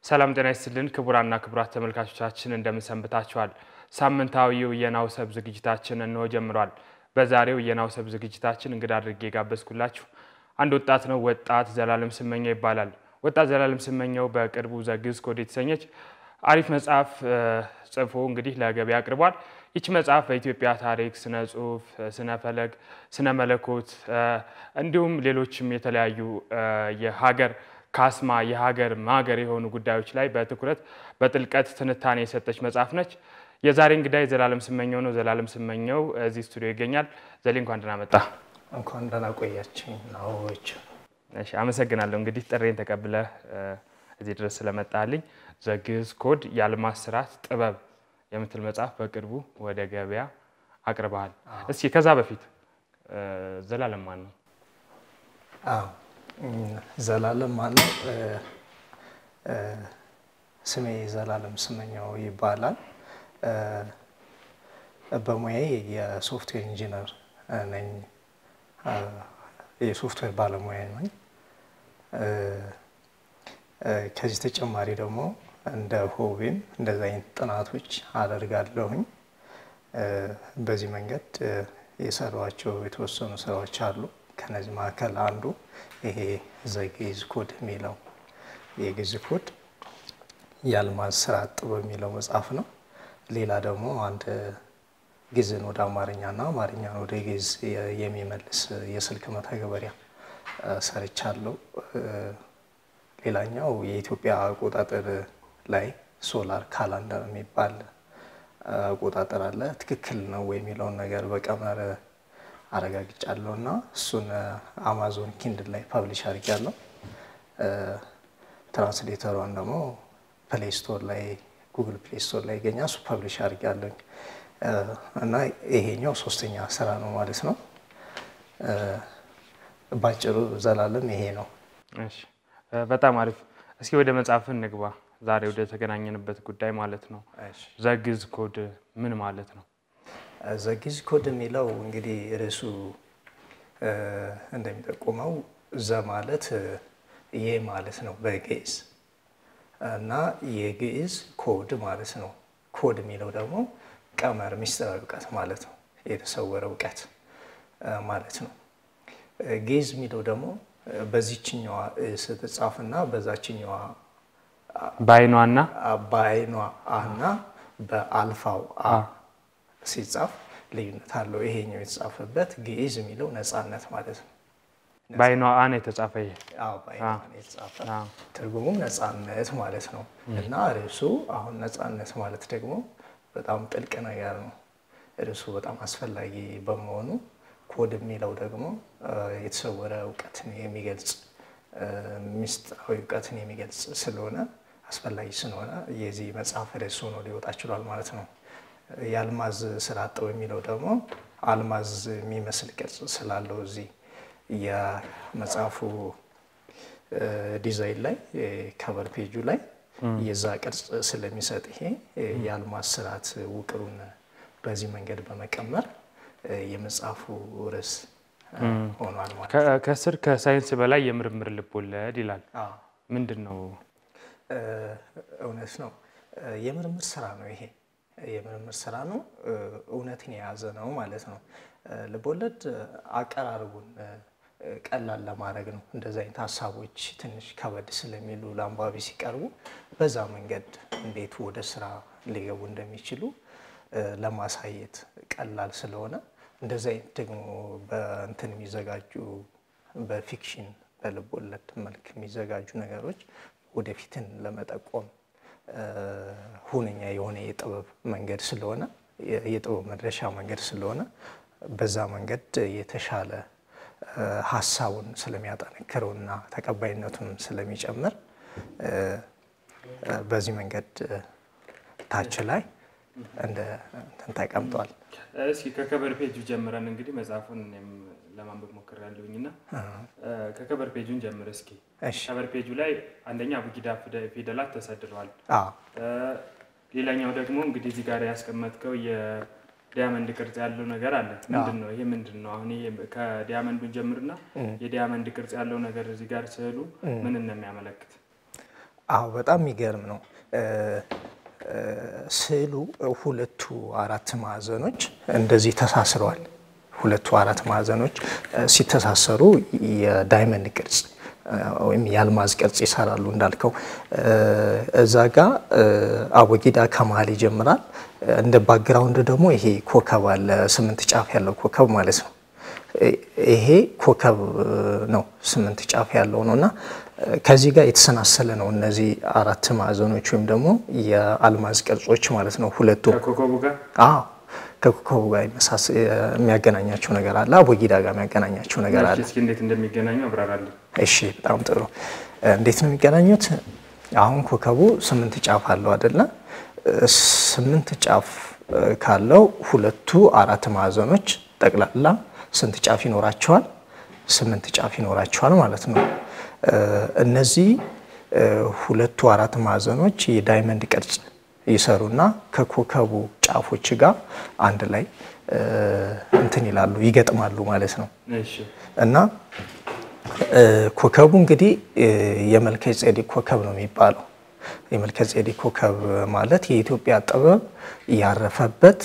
ሰላም ጤና ይስጥልን ክቡራና ክቡራት ተመልካቾቻችን እንደምን ሰንብታችኋል? ሳምንታዊው የናውሰብ ዝግጅታችን እንሆ ጀምሯል። በዛሬው የናውሰብ ዝግጅታችን እንግዳ አድርጌ የጋበዝኩላችሁ አንድ ወጣት ነው። ወጣት ዘላለም ስመኘው ይባላል። ወጣት ዘላለም ስመኘው በቅርቡ ዘግዝ ኮድ የተሰኘች አሪፍ መጽሐፍ ጽፎ እንግዲህ ለገበያ አቅርቧል። ይች መጽሐፍ በኢትዮጵያ ታሪክ፣ ስነ ጽሁፍ፣ ስነ ፈለግ፣ ስነ መለኮት እንዲሁም ሌሎችም የተለያዩ የሀገር ካስማ የሀገር ማገር የሆኑ ጉዳዮች ላይ በትኩረት በጥልቀት ትንታኔ የሰጠች መጽሐፍ ነች። የዛሬ እንግዳ የዘላለም ስመኘው ነው። ዘላለም ስመኘው እዚህ ስቱዲዮ ይገኛል። ዘሌ እንኳን ደህና መጣ። እንኳን ደህና ቆያችኝ ናዎች። እሺ፣ አመሰግናለሁ። እንግዲህ ጥሬን ተቀብለህ እዚህ ድረስ ስለመጣልኝ ዘግዝ ኮድ የአልማዝ ስርዓት ጥበብ የምትል መጽሐፍ በቅርቡ ወደ ገበያ አቅርበሃል። እስኪ ከዛ በፊት ዘላለም ማን ነው? አዎ ዘላለም ማነው? ስሜ ዘላለም ስመኘው ይባላል። በሙያዬ የሶፍትዌር ኢንጂነር ነኝ። የሶፍትዌር ባለሙያ ነኝ። ከዚህ ተጨማሪ ደግሞ እንደ ሆቢም እንደዚ አይነት ጥናቶች አደርጋለሁኝ። በዚህ መንገድ የሰሯቸው የተወሰኑ ስራዎች አሉ። ከነዚህ መካከል አንዱ ይሄ ዘግዝ ኮድ የሚለው የግዕዝ ኮድ የአልማዝ ስርዓት ጥበብ የሚለው መጽሐፍ ነው። ሌላ ደግሞ አንድ ግዕዝን ወደ አማርኛና አማርኛን ወደ ግዕዝ የሚመልስ የስልክ መተግበሪያ ሰርቻለሁ። ሌላኛው የኢትዮጵያ አቆጣጠር ላይ ሶላር ካላንደር የሚባል አቆጣጠር አለ። ትክክል ነው የሚለውን ነገር በቀመር አረጋግጫለሁ እና እሱን አማዞን ኪንድል ላይ ፐብሊሽ አድርጊያለሁ። ትራንስሌተሯን ደግሞ ፕሌይ ስቶር ላይ ጉግል ፕሌይ ስቶር ላይ ይገኛል። እሱ ፐብሊሽ አድርጊያለሁ እና ይሄኛው ሶስተኛ ስራ ነው ማለት ነው። ባጭሩ ዘላለም ይሄ ነው። እሺ፣ በጣም አሪፍ። እስኪ ወደ መጽሐፍ እንግባ። ዛሬ ወደ ተገናኘንበት ጉዳይ ማለት ነው። ዘግዝ ኮድ ምን ማለት ነው? ዘግዝ ኮድ የሚለው እንግዲህ ርዕሱ እንደሚጠቁመው ዘ ማለት ይህ ማለት ነው በግዕዝ እና የግዕዝ ኮድ ማለት ነው። ኮድ የሚለው ደግሞ ቀመር፣ ሚስጥራዊ እውቀት ማለት ነው። የተሰወረ እውቀት ማለት ነው። ግዕዝ የሚለው ደግሞ በዚችኛዋ ስትጻፍና በዛችኛዋ በአይኗና በአይኗ አና በአልፋው አ ሲጻፍ ልዩነት አለው። ይሄኛው የተጻፈበት ግዕዝ የሚለው ነፃነት ማለት ነው። በአይኗ አን የተጻፈ ይሄ አዎ በአይኗ ነው የተጻፈ ትርጉሙም ነፃነት ማለት ነው። እና ርዕሱ አሁን ነፃነት ማለት ደግሞ በጣም ጥልቅ ነገር ነው። ርዕሱ በጣም አስፈላጊ በመሆኑ ኮድ የሚለው ደግሞ የተሰወረ እውቀትን የሚገልጽ ሚስጥራዊ እውቀትን የሚገልጽ ስለሆነ አስፈላጊ ስለሆነ የዚህ መጽሐፍ ርዕስ ሆኖ ሊወጣ ችሏል ማለት ነው። የአልማዝ ስርዓት ጥበብ የሚለው ደግሞ አልማዝ የሚመስል ቅርጽ ስላለው እዚህ የመጽሐፉ ዲዛይን ላይ ከቨር ፔጁ ላይ የዛ ቅርጽ ስለሚሰጥ ይሄ የአልማዝ ስርዓት ውቅሩን በዚህ መንገድ በመቀመር የመጽሐፉ ርዕስ ሆኗል ማለት ነው። ከስር ከሳይንስ በላይ የምርምር ልቦለድ ይላል። ምንድን ነው? እውነት ነው። የምርምር ስራ ነው ይሄ የምርምር ስራ ነው። እውነትን የያዘ ነው ማለት ነው። ልቦለድ አቀራረቡን ቀላል ለማድረግ ነው። እንደዚህ አይነት ሀሳቦች ትንሽ ከበድ ስለሚሉ ለአንባቢ ሲቀርቡ በዛ መንገድ እንዴት ወደ ስራ ሊገቡ እንደሚችሉ ለማሳየት ቀላል ስለሆነ እንደዚህ አይነት ደግሞ በእንትን የሚዘጋጁ በፊክሽን በልቦለድ መልክ የሚዘጋጁ ነገሮች ወደፊትን ለመጠቆም ሁነኛ የሆነ የጥበብ መንገድ ስለሆነ የጥበብ መድረሻ መንገድ ስለሆነ በዛ መንገድ የተሻለ ሀሳቡን ስለሚያጠነክረውና ተቀባይነቱን ስለሚጨምር በዚህ መንገድ ታች ላይ እንደ እንትን ተቀምጧል። እስኪ ከከበር ፔጁ ጀምረን እንግዲህ መጽሐፉን እኔም ለማንበብ ሞክሬያለሁኝ እና ከከበር ፔጁን ጀምር እስኪ። ከበር ፔጁ ላይ አንደኛ አቡጊዳ ፊደላት ተሰድረዋል። ሌላኛው ደግሞ እንግዲህ እዚህ ጋር ያስቀመጥከው የዲያመንድ ቅርጽ ያለው ነገር አለ። ምንድን ነው ይሄ? ምንድን ነው አሁን ይሄ ከዲያመንዱን ጀምርና የዲያመንድ ቅርጽ ያለው ነገር እዚህ ጋር ስዕሉ ምንን ነው የሚያመለክት? አዎ በጣም የሚገርም ነው። ስዕሉ ሁለቱ አራት ማዕዘኖች እንደዚህ ተሳስረዋል። ሁለቱ አራት ማዕዘኖች ሲተሳሰሩ የዳይመንድ ቅርጽ ወይም የአልማዝ ቅርጽ ይሰራሉ። እንዳልከው እዛ ጋ አቦጊዳ ከመሀል ይጀምራል። እንደ ባክግራውንድ ደግሞ ይሄ ኮከብ አለ፣ ስምንት ጫፍ ያለው ኮከብ ማለት ነው። ይሄ ኮከብ ነው፣ ስምንት ጫፍ ያለው ነው እና ከዚህ ጋር የተሰናሰለ ነው። እነዚህ አራት ማዕዘኖች ወይም ደግሞ የአልማዝ ቅርጾች ማለት ነው። ሁለቱ ከኮከቡ ጋር አዎ ከኮከቡ ጋር የሚያገናኛቸው ነገር አለ። አቦጊዳ ጋር የሚያገናኛቸው ነገር አለ። እስኪ እንዴት እንደሚገናኙ አብራራለን። እሺ በጣም ጥሩ። እንዴት ነው የሚገናኙት? አሁን ኮከቡ ስምንት ጫፍ አለው አይደለ? ስምንት ጫፍ ካለው ሁለቱ አራት ማዕዘኖች ጠቅላላ ስንት ጫፍ ይኖራቸዋል? ስምንት ጫፍ ይኖራቸዋል ማለት ነው። እነዚህ ሁለቱ አራት ማዕዘኖች የዳይመንድ ቅርጽ ይሰሩና ከኮከቡ ጫፎች ጋር አንድ ላይ እንትን ይላሉ ይገጥማሉ ማለት ነው። እሺ እና ኮከቡ እንግዲህ የመልከ ጼዴቅ ኮከብ ነው የሚባለው። የመልከ ጼዴቅ ኮከብ ማለት የኢትዮጵያ ጥበብ ያረፈበት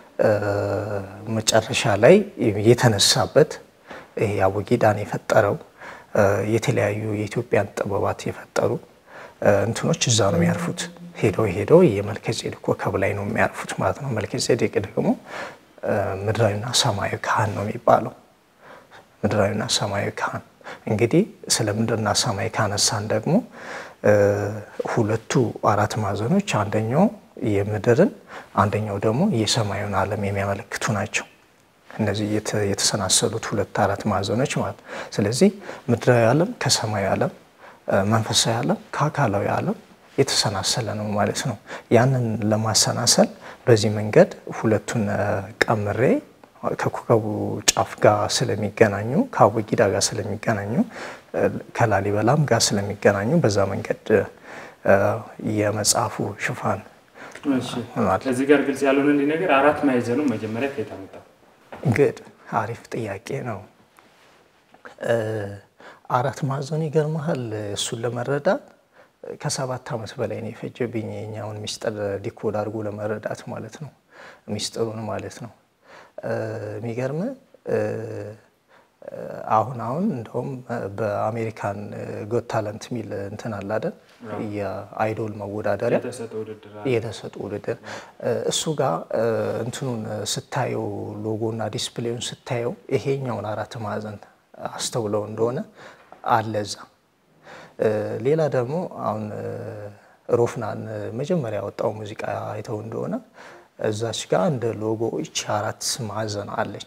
መጨረሻ ላይ የተነሳበት ይሄ አቦጊዳን የፈጠረው የተለያዩ የኢትዮጵያን ጥበባት የፈጠሩ እንትኖች እዛ ነው የሚያርፉት። ሄደው ሄደው የመልከ ጼዴቅ ኮከብ ላይ ነው የሚያርፉት ማለት ነው። መልከ ጼዴቅ ደግሞ ምድራዊና ሰማያዊ ካህን ነው የሚባለው። ምድራዊና ሰማያዊ ካህን እንግዲህ ስለ ምድርና ሰማይ ካነሳን ደግሞ ሁለቱ አራት ማዕዘኖች አንደኛው የምድርን አንደኛው ደግሞ የሰማዩን ዓለም የሚያመለክቱ ናቸው። እነዚህ የተሰናሰሉት ሁለት አራት ማዕዘኖች ማለት ነው። ስለዚህ ምድራዊ ዓለም ከሰማያዊ ዓለም፣ መንፈሳዊ ዓለም ከአካላዊ ዓለም የተሰናሰለ ነው ማለት ነው። ያንን ለማሰናሰል በዚህ መንገድ ሁለቱን ቀምሬ ከኮከቡ ጫፍ ጋር ስለሚገናኙ ከአቦጊዳ ጋር ስለሚገናኙ ከላሊበላም ጋር ስለሚገናኙ በዛ መንገድ የመጽሐፉ ሽፋን እዚህ ጋር ግልጽ ያልሆነልኝ ነገር አራት ማዕዘኑ መጀመሪያ ከየት አመጣው? ግድ አሪፍ ጥያቄ ነው። አራት ማዕዘኑ ይገርመሃል። እሱን ለመረዳት ከሰባት ዓመት በላይ ነው የፈጀብኝ የኛውን ሚስጥር ዲኮድ አድርጎ ለመረዳት ማለት ነው። ሚስጥሩን ማለት ነው። የሚገርም አሁን አሁን እንደውም በአሜሪካን ጎት ታለንት የሚል እንትን አለ አይደል? የአይዶል መወዳደሪያ የተሰጡ ውድድር እሱ ጋር እንትኑን ስታየው ሎጎና ዲስፕሌውን ስታየው ይሄኛውን አራት ማዕዘን አስተውለው እንደሆነ አለ እዛ። ሌላ ደግሞ አሁን ሮፍናን መጀመሪያ ያወጣው ሙዚቃ አይተው እንደሆነ እዛች ጋር እንደ ሎጎ ይቺ አራት ማዕዘን አለች።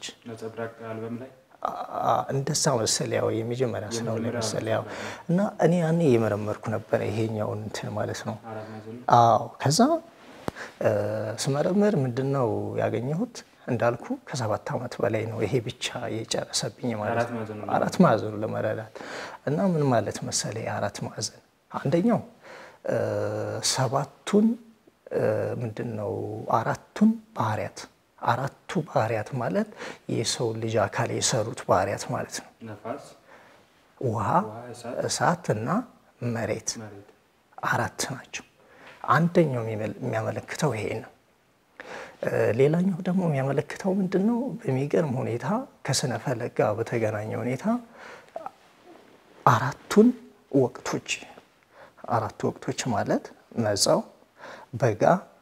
እንደዛ መሰል ያው የመጀመሪያ ስለሆነ መሰል ያው እና እኔ ያኔ እየመረመርኩ ነበረ ይሄኛውን እንትን ማለት ነው። አዎ ከዛ ስመረምር ምንድን ነው ያገኘሁት እንዳልኩ ከሰባት ዓመት በላይ ነው ይሄ ብቻ የጨረሰብኝ ማለት ነው። አራት ማዕዘኑ ለመረዳት እና ምን ማለት መሰለ የአራት ማዕዘን አንደኛው ሰባቱን ምንድን ነው አራቱን ባህሪያት አራቱ ባህሪያት ማለት የሰው ልጅ አካል የሰሩት ባህሪያት ማለት ነው። ውሃ፣ እሳት እና መሬት አራት ናቸው። አንደኛው የሚያመለክተው ይሄ ነው። ሌላኛው ደግሞ የሚያመለክተው ምንድን ነው? በሚገርም ሁኔታ ከስነ ፈለግ ጋር በተገናኘ ሁኔታ አራቱን ወቅቶች አራቱ ወቅቶች ማለት መጸው፣ በጋ፣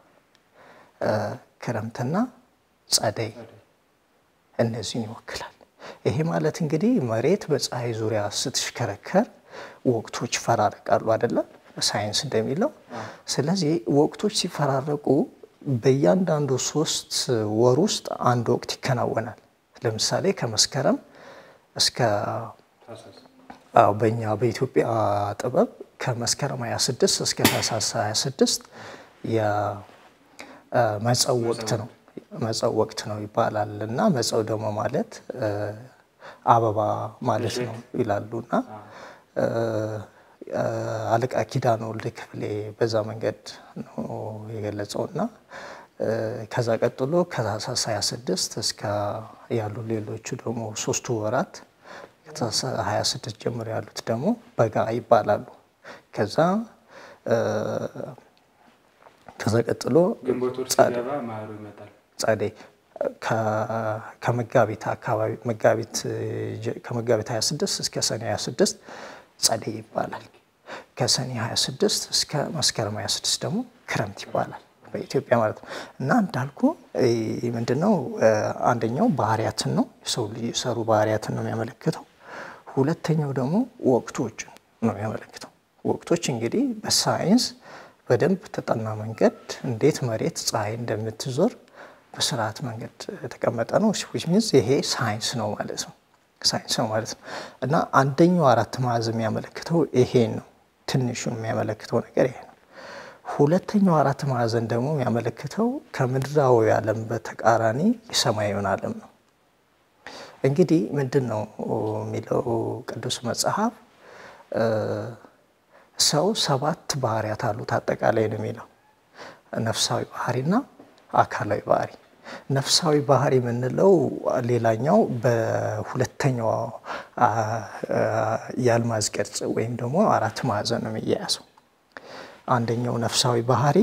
ክረምትና ጸደይ እነዚህን ይወክላል። ይሄ ማለት እንግዲህ መሬት በፀሐይ ዙሪያ ስትሽከረከር ወቅቶች ይፈራረቃሉ አይደለም ሳይንስ እንደሚለው። ስለዚህ ወቅቶች ሲፈራረቁ በእያንዳንዱ ሶስት ወር ውስጥ አንድ ወቅት ይከናወናል። ለምሳሌ ከመስከረም እስከ በእኛ በኢትዮጵያ ጥበብ ከመስከረም 26 እስከ ታህሳስ 26 የመጸው ወቅት ነው። መጸው ወቅት ነው ይባላል እና መጸው ደግሞ ማለት አበባ ማለት ነው ይላሉ እና አለቃ ኪዳነ ወልድ ክፍሌ በዛ መንገድ ነው የገለጸው እና ከዛ ቀጥሎ ከታህሳስ 26 እስከ ያሉ ሌሎቹ ደግሞ ሶስቱ ወራት ከታህሳስ 26 ጀምሮ ያሉት ደግሞ በጋ ይባላሉ። ከዛ ከዛ ቀጥሎ ግንቦት ወር ሲገባ ማሩ ይመጣል። ጸደይ ከመጋቢት አካባቢ መጋቢት ከመጋቢት 26 እስከ ሰኔ 26 ጸደይ ይባላል። ከሰኔ 26 እስከ መስከረም 26 ደግሞ ክረምት ይባላል በኢትዮጵያ ማለት ነው። እና እንዳልኩ ምንድነው አንደኛው ባህሪያትን ነው የሰው ልጅ የሰሩ ባህሪያትን ነው የሚያመለክተው። ሁለተኛው ደግሞ ወቅቶችን ነው የሚያመለክተው። ወቅቶች እንግዲህ በሳይንስ በደንብ ተጠና መንገድ እንዴት መሬት ፀሐይ እንደምትዞር በስርዓት መንገድ የተቀመጠ ነው። ዊች ሚንስ ይሄ ሳይንስ ነው ማለት ነው። ሳይንስ ነው ማለት ነው። እና አንደኛው አራት ማዕዘን የሚያመለክተው ይሄን ነው። ትንሹ የሚያመለክተው ነገር ይሄ ነው። ሁለተኛው አራት ማዕዘን ደግሞ የሚያመለክተው ከምድራዊ ዓለም በተቃራኒ የሰማያዊውን ዓለም ነው። እንግዲህ ምንድን ነው የሚለው ቅዱስ መጽሐፍ ሰው ሰባት ባህሪያት አሉት አጠቃላይ ነው የሚለው ነፍሳዊ ባህሪና አካላዊ ባህሪ። ነፍሳዊ ባህሪ የምንለው ሌላኛው በሁለተኛው የአልማዝ ቅርጽ ወይም ደግሞ አራት ማዕዘን ነው የሚያያዘው። አንደኛው ነፍሳዊ ባህሪ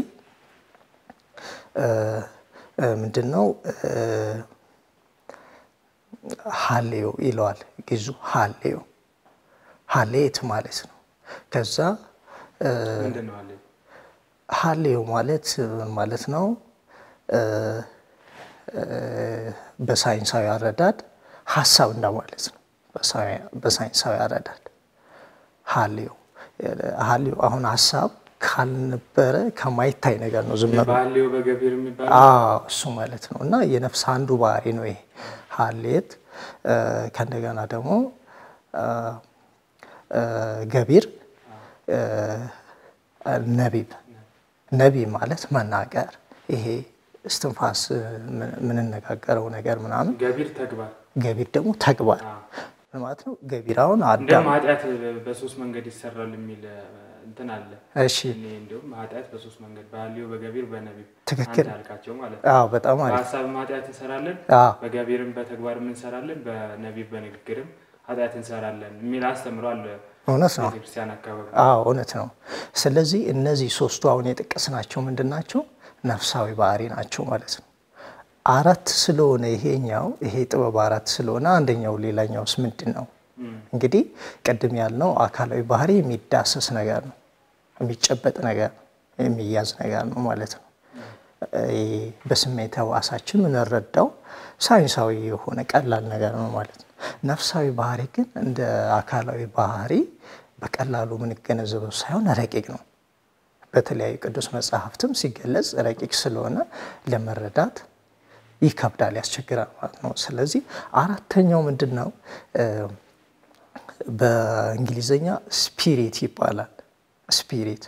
ምንድን ነው? ሀሌዮ ይለዋል ግዙ ሀሌዮ ሀሌት ማለት ነው። ከዛ ሀሌዮ ማለት ማለት ነው በሳይንሳዊ አረዳድ ሀሳብ እንደማለት ነው። በሳይንሳዊ አረዳድ ሀሌዮ ሀሌዮ አሁን ሀሳብ ካልነበረ ከማይታይ ነገር ነው። ዝም ባህሌው በገቢር የሚባለው እሱ ማለት ነው። እና የነፍስ አንዱ ባህሪ ነው ይሄ ሀሌት። ከእንደገና ደግሞ ገቢር ነቢብ ነቢብ ማለት መናገር ይሄ እስትንፋስ የምንነጋገረው ነገር ምናምን። ገቢር ተግባር ገቢር ደግሞ ተግባር ማለት ነው። ገቢር አሁን እንደውም አዳም ኃጢአት በሶስት መንገድ ይሰራል የሚል እንትን አለ። እሺ እኔ እንዲሁም ኃጢአት በሶስት መንገድ ባህሌው፣ በገቢር፣ በነቢብ ትክክል። አንተ ያልካቸው ማለት ነው። አዎ በጣም አሪፍ በሀሳብም ኃጢአት እንሰራለን፣ አዎ በገቢርም በተግባርም እንሰራለን፣ በነቢብ በንግግርም ኃጢአት እንሰራለን የሚል አስተምሯል እውነት ነው። ቤተክርስቲያን አካባቢ። አዎ እውነት ነው። ስለዚህ እነዚህ ሶስቱ አሁን የጠቀስናቸው ምንድን ናቸው? ነፍሳዊ ባህሪ ናቸው ማለት ነው። አራት ስለሆነ ይሄኛው ይሄ ጥበብ አራት ስለሆነ አንደኛው ሌላኛውስ ምንድን ነው? እንግዲህ ቅድም ያልነው አካላዊ ባህሪ የሚዳሰስ ነገር ነው፣ የሚጨበጥ ነገር ነው፣ የሚያዝ ነገር ነው ማለት ነው። ይሄ በስሜት ሕዋሳችን የምንረዳው ሳይንሳዊ የሆነ ቀላል ነገር ነው ማለት ነው። ነፍሳዊ ባህሪ ግን እንደ አካላዊ ባህሪ በቀላሉ የምንገነዘበው ሳይሆን ረቂቅ ነው። በተለያዩ ቅዱስ መጽሐፍትም ሲገለጽ ረቂቅ ስለሆነ ለመረዳት ይከብዳል፣ ያስቸግራል ማለት ነው። ስለዚህ አራተኛው ምንድን ነው? በእንግሊዝኛ ስፒሪት ይባላል። ስፒሪት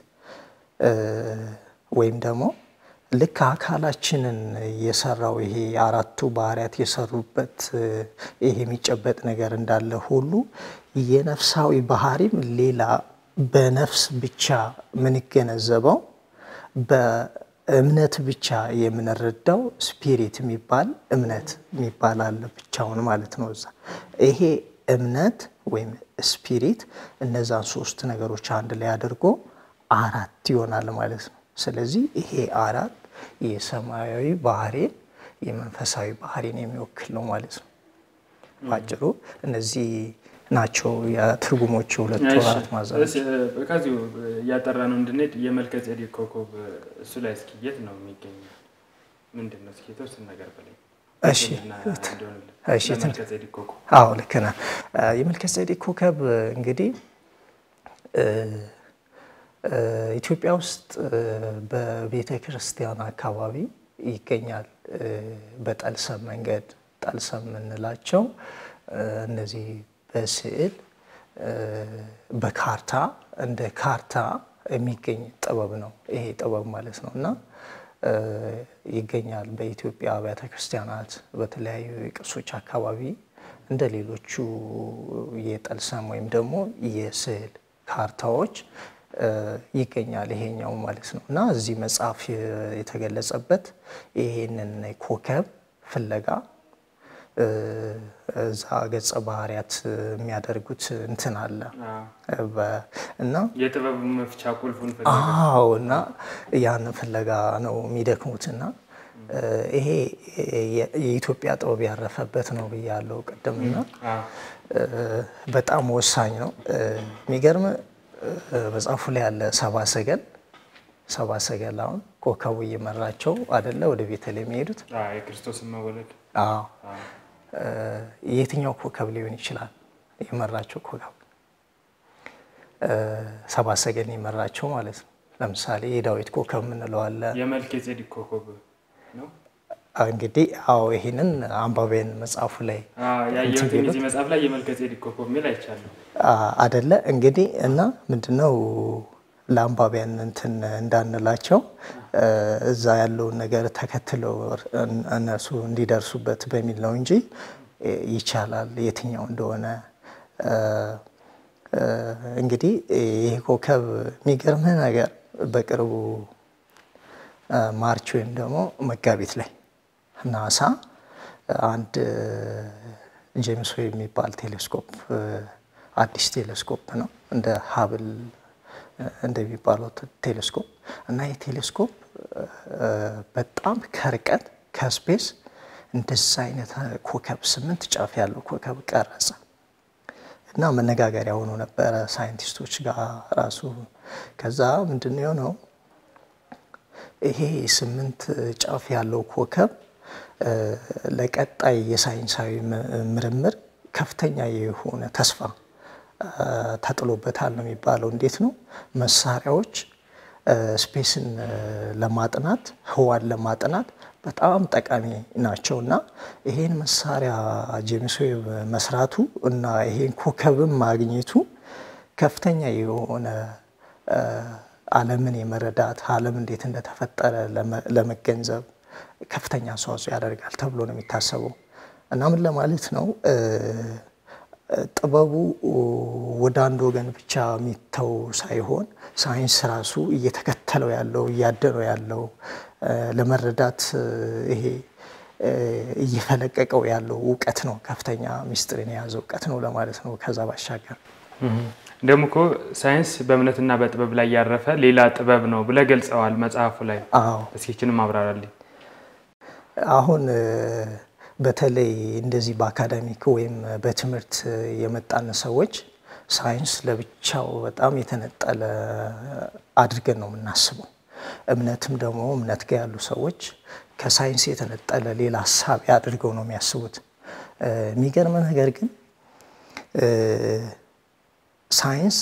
ወይም ደግሞ ልክ አካላችንን የሰራው ይሄ አራቱ ባህሪያት የሰሩበት ይሄ የሚጨበጥ ነገር እንዳለ ሁሉ የነፍሳዊ ባህሪም ሌላ በነፍስ ብቻ የምንገነዘበው በእምነት ብቻ የምንረዳው ስፒሪት የሚባል እምነት የሚባል አለ ብቻውን ማለት ነው። እዛ ይሄ እምነት ወይም ስፒሪት እነዛን ሶስት ነገሮች አንድ ላይ አድርጎ አራት ይሆናል ማለት ነው። ስለዚህ ይሄ አራት የሰማያዊ ባህሪን የመንፈሳዊ ባህሪን የሚወክል ነው ማለት ነው። ባጭሩ እነዚህ ናቸው የትርጉሞች ሁለቱ አራት ማዕዘኖች። ከዚሁ እያጠራ ነው እንድንሄድ የመልከ ጼዴቅ ኮከብ እሱ ላይ እስኪ የት ነው የሚገኘው? ምንድን ነው እስኪ የተወሰነ ነገር በላይ እሺ እሺ፣ የመልከ ጼዴቅ ኮከብ አዎ ልክ ነህ። የመልከ ጼዴቅ ኮከብ እንግዲህ ኢትዮጵያ ውስጥ በቤተ ክርስቲያን አካባቢ ይገኛል። በጠልሰም መንገድ ጠልሰም የምንላቸው እነዚህ በስዕል በካርታ እንደ ካርታ የሚገኝ ጥበብ ነው ይሄ ጥበብ ማለት ነው እና ይገኛል በኢትዮጵያ አብያተ ክርስቲያናት በተለያዩ የቅርሶች አካባቢ እንደ ሌሎቹ የጠልሰም ወይም ደግሞ የስዕል ካርታዎች ይገኛል ይሄኛው ማለት ነው እና እዚህ መጽሐፍ የተገለጸበት ይሄንን ኮከብ ፍለጋ እዛ ገጸ ባህሪያት የሚያደርጉት እንትን አለ እና የጥበብ መፍቻ ቁልፉን አዎ እና ያን ፍለጋ ነው የሚደክሙት እና ይሄ የኢትዮጵያ ጥበብ ያረፈበት ነው ብያለው ቅድምና በጣም ወሳኝ ነው። የሚገርም መጽሐፉ ላይ ያለ ሰባ ሰገል ሰባ ሰገል አሁን ኮከቡ እየመራቸው አደለ ወደ ቤተልሔም የሚሄዱት የክርስቶስን መወለድ የትኛው ኮከብ ሊሆን ይችላል የመራቸው ኮከብ? ሰባ ሰገል የመራቸው ማለት ነው። ለምሳሌ የዳዊት ኮከብ የምንለው አለ። የመልከ ጼዴቅ ኮከብ ነው እንግዲህ አዎ፣ ይህንን አንባቢያን መጽሐፉ ላይ ያየሁትን እዚህ መጽሐፍ ላይ የመልከ ጼዴቅ ኮከብ የሚል አይቻለሁ አደለ እንግዲህ እና ምንድነው ለአንባቢያን እንትን እንዳንላቸው እዛ ያለውን ነገር ተከትለው እነሱ እንዲደርሱበት በሚል ነው እንጂ ይቻላል የትኛው እንደሆነ። እንግዲህ ይህ ኮከብ የሚገርምህ ነገር በቅርቡ ማርች ወይም ደግሞ መጋቢት ላይ ናሳ አንድ ጄምስ ዌብ የሚባል ቴሌስኮፕ አዲስ ቴሌስኮፕ ነው እንደ ሀብል እንደሚባለው ቴሌስኮፕ እና ይህ ቴሌስኮፕ በጣም ከርቀት ከስፔስ እንደዛ አይነት ኮከብ ስምንት ጫፍ ያለው ኮከብ ቀረጸ እና መነጋገሪያ ሆኖ ነበረ ሳይንቲስቶች ጋር ራሱ። ከዛ ምንድን የሆነው ይሄ ስምንት ጫፍ ያለው ኮከብ ለቀጣይ የሳይንሳዊ ምርምር ከፍተኛ የሆነ ተስፋ ተጥሎበታል ነው የሚባለው። እንዴት ነው መሳሪያዎች ስፔስን ለማጥናት ህዋን ለማጥናት በጣም ጠቃሚ ናቸው እና ይሄን መሳሪያ ጄምስ ዌብ መስራቱ እና ይሄን ኮከብም ማግኘቱ ከፍተኛ የሆነ ዓለምን የመረዳት ዓለም እንዴት እንደተፈጠረ ለመገንዘብ ከፍተኛ አስተዋጽኦ ያደርጋል ተብሎ ነው የሚታሰበው እና ምን ለማለት ነው ጥበቡ ወደ አንድ ወገን ብቻ የሚተው ሳይሆን ሳይንስ ራሱ እየተከተለው ያለው እያደነው ያለው ለመረዳት ይሄ እየፈለቀቀው ያለው እውቀት ነው። ከፍተኛ ሚስጥርን የያዘ እውቀት ነው ለማለት ነው። ከዛ ባሻገር ደግሞ እኮ ሳይንስ በእምነትና በጥበብ ላይ ያረፈ ሌላ ጥበብ ነው ብለህ ገልጸዋል መጽሐፉ ላይ። አዎ እስኪችንም አብራራልኝ። አሁን በተለይ እንደዚህ በአካዳሚክ ወይም በትምህርት የመጣን ሰዎች ሳይንስ ለብቻው በጣም የተነጠለ አድርገን ነው የምናስበው። እምነትም ደግሞ እምነት ጋር ያሉ ሰዎች ከሳይንስ የተነጠለ ሌላ ሀሳብ አድርገው ነው የሚያስቡት። የሚገርም ነገር ግን ሳይንስ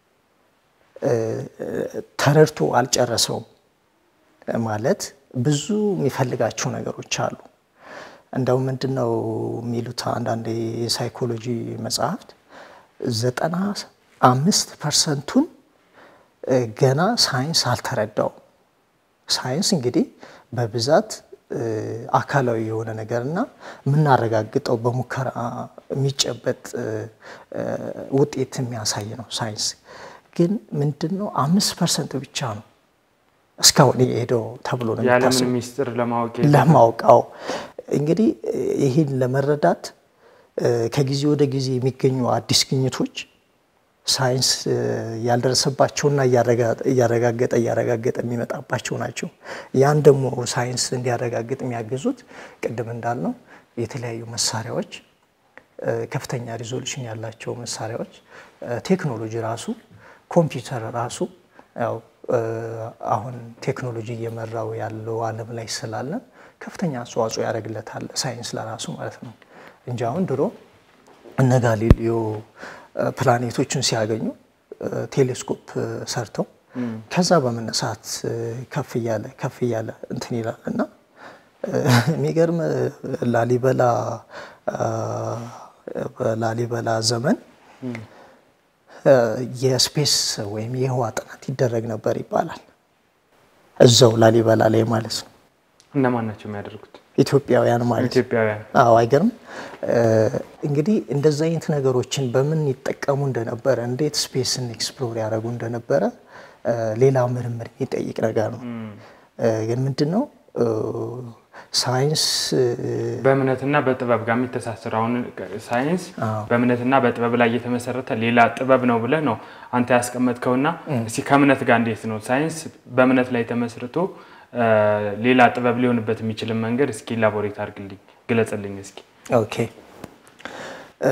ተረድቶ አልጨረሰውም ማለት ብዙ የሚፈልጋቸው ነገሮች አሉ። እንደው ምንድን ነው የሚሉት አንዳንድ የሳይኮሎጂ መጽሐፍት ዘጠና አምስት ፐርሰንቱን ገና ሳይንስ አልተረዳውም። ሳይንስ እንግዲህ በብዛት አካላዊ የሆነ ነገር እና የምናረጋግጠው በሙከራ የሚጨበጥ ውጤት የሚያሳይ ነው። ሳይንስ ግን ምንድን ነው አምስት ፐርሰንት ብቻ ነው እስካሁን የሄደው ተብሎ ነው የዓለምን ሚስጥር ለማወቅ ለማወቃው እንግዲህ ይህን ለመረዳት ከጊዜ ወደ ጊዜ የሚገኙ አዲስ ግኝቶች ሳይንስ ያልደረሰባቸውና እያረጋገጠ እያረጋገጠ የሚመጣባቸው ናቸው። ያን ደግሞ ሳይንስ እንዲያረጋግጥ የሚያግዙት ቅድም እንዳልነው የተለያዩ መሳሪያዎች፣ ከፍተኛ ሪዞሉሽን ያላቸው መሳሪያዎች፣ ቴክኖሎጂ ራሱ ኮምፒውተር ራሱ ያው አሁን ቴክኖሎጂ እየመራው ያለው ዓለም ላይ ስላለ ከፍተኛ አስተዋጽኦ ያደርግለታል ሳይንስ ለራሱ ማለት ነው እንጂ አሁን ድሮ እነ ጋሊሊዮ ፕላኔቶችን ሲያገኙ ቴሌስኮፕ ሰርተው ከዛ በመነሳት ከፍ እያለ ከፍ እያለ እንትን ይላል እና የሚገርም ላሊበላ በላሊበላ ዘመን የስፔስ ወይም የህዋ ጥናት ይደረግ ነበር ይባላል። እዛው ላሊበላ ላይ ማለት ነው። እነማን ናቸው የሚያደርጉት? ኢትዮጵያውያን ማለት ኢትዮጵያውያን። አዎ፣ አይገርም። እንግዲህ እንደዚህ አይነት ነገሮችን በምን ይጠቀሙ እንደነበረ፣ እንዴት ስፔስን ኤክስፕሎር ያደረጉ እንደነበረ ሌላ ምርምር የሚጠይቅ ነገር ነው። ግን ምንድን ነው ሳይንስ በእምነትና በጥበብ ጋር የሚተሳሰር አሁን ሳይንስ አዎ። በእምነትና በጥበብ ላይ የተመሰረተ ሌላ ጥበብ ነው ብለህ ነው አንተ ያስቀመጥከውና እስኪ ከእምነት ጋር እንዴት ነው ሳይንስ በእምነት ላይ ተመስርቶ እ፣ ሌላ ጥበብ ሊሆንበት የሚችልን መንገድ እስኪ ኢላቦሬት አድርግልኝ ግለጽልኝ እስኪ ኦኬ እ፣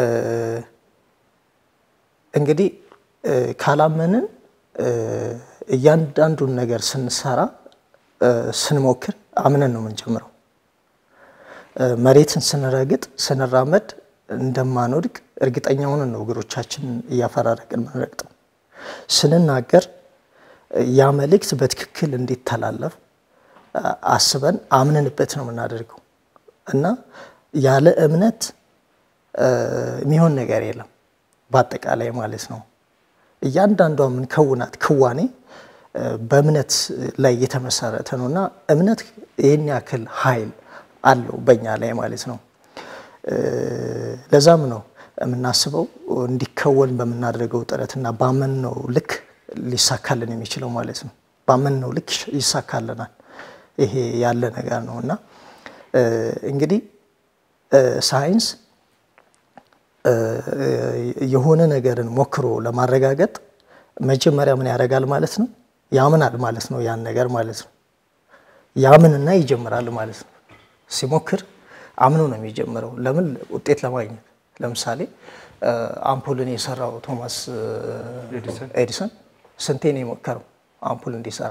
እንግዲህ እ፣ ካላመንን እ፣ እያንዳንዱን ነገር ስንሰራ እ፣ ስንሞክር አምነን ነው የምንጀምረው። እ፣ መሬትን ስንረግጥ ስንራመድ እንደማንወድቅ እርግጠኛ ሆነን ነው እግሮቻችንን እያፈራረቅን የምንረግጠው። ስንናገር እ፣ ያ መልእክት በትክክል እንዲተላለፍ አ- አስበን አምነንበት ነው የምናደርገው እና ያለ እምነት እ፣ የሚሆን ነገር የለም በአጠቃላይ ማለት ነው። እያንዳንዷ የምንከውናት ክዋኔ እ፣ በእምነት ላይ የተመሰረተ ነው እና እምነት ይህን ያክል ኃይል አለው በእኛ ላይ ማለት ነው። እ፣ ለዛም ነው የምናስበው እንዲከወን በምናደርገው ጥረትና ባመንነው ልክ ሊሳካልን የሚችለው ማለት ነው። ባመንነው ልክ ይሳካልናል። ይሄ ያለ ነገር ነው እና እ፣ እንግዲህ እ፣ ሳይንስ እ፣ የሆነ ነገርን ሞክሮ ለማረጋገጥ መጀመሪያ ምን ያደርጋል ማለት ነው? ያምናል ማለት ነው። ያን ነገር ማለት ነው። ያምንና ይጀምራል ማለት ነው። ሲሞክር አምኖ ነው የሚጀምረው። ለምን? ውጤት ለማግኘት ለምሳሌ እ፣ አምፑልን የሰራው ቶማስ እ፣ ኤዲሰን ኤዲሰን ስንቴ ነው የሞከረው አምፑል እንዲሰራ?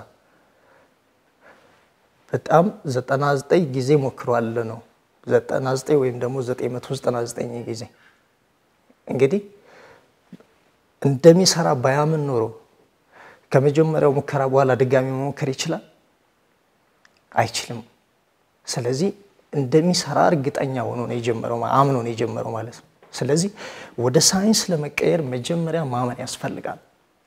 በጣም 99 ጊዜ ሞክሯል ነው 99 ወይም ደግሞ 999 ጊዜ እንግዲህ እንደሚሰራ ባያምን ኖሮ ከመጀመሪያው ሙከራ በኋላ ድጋሚ መሞከር ይችላል? አይችልም። ስለዚህ እንደሚሰራ እርግጠኛ ሆኖ ነው የጀመረው፣ አምኖ ነው የጀመረው ማለት ነው። ስለዚህ ወደ ሳይንስ ለመቀየር መጀመሪያ ማመን ያስፈልጋል።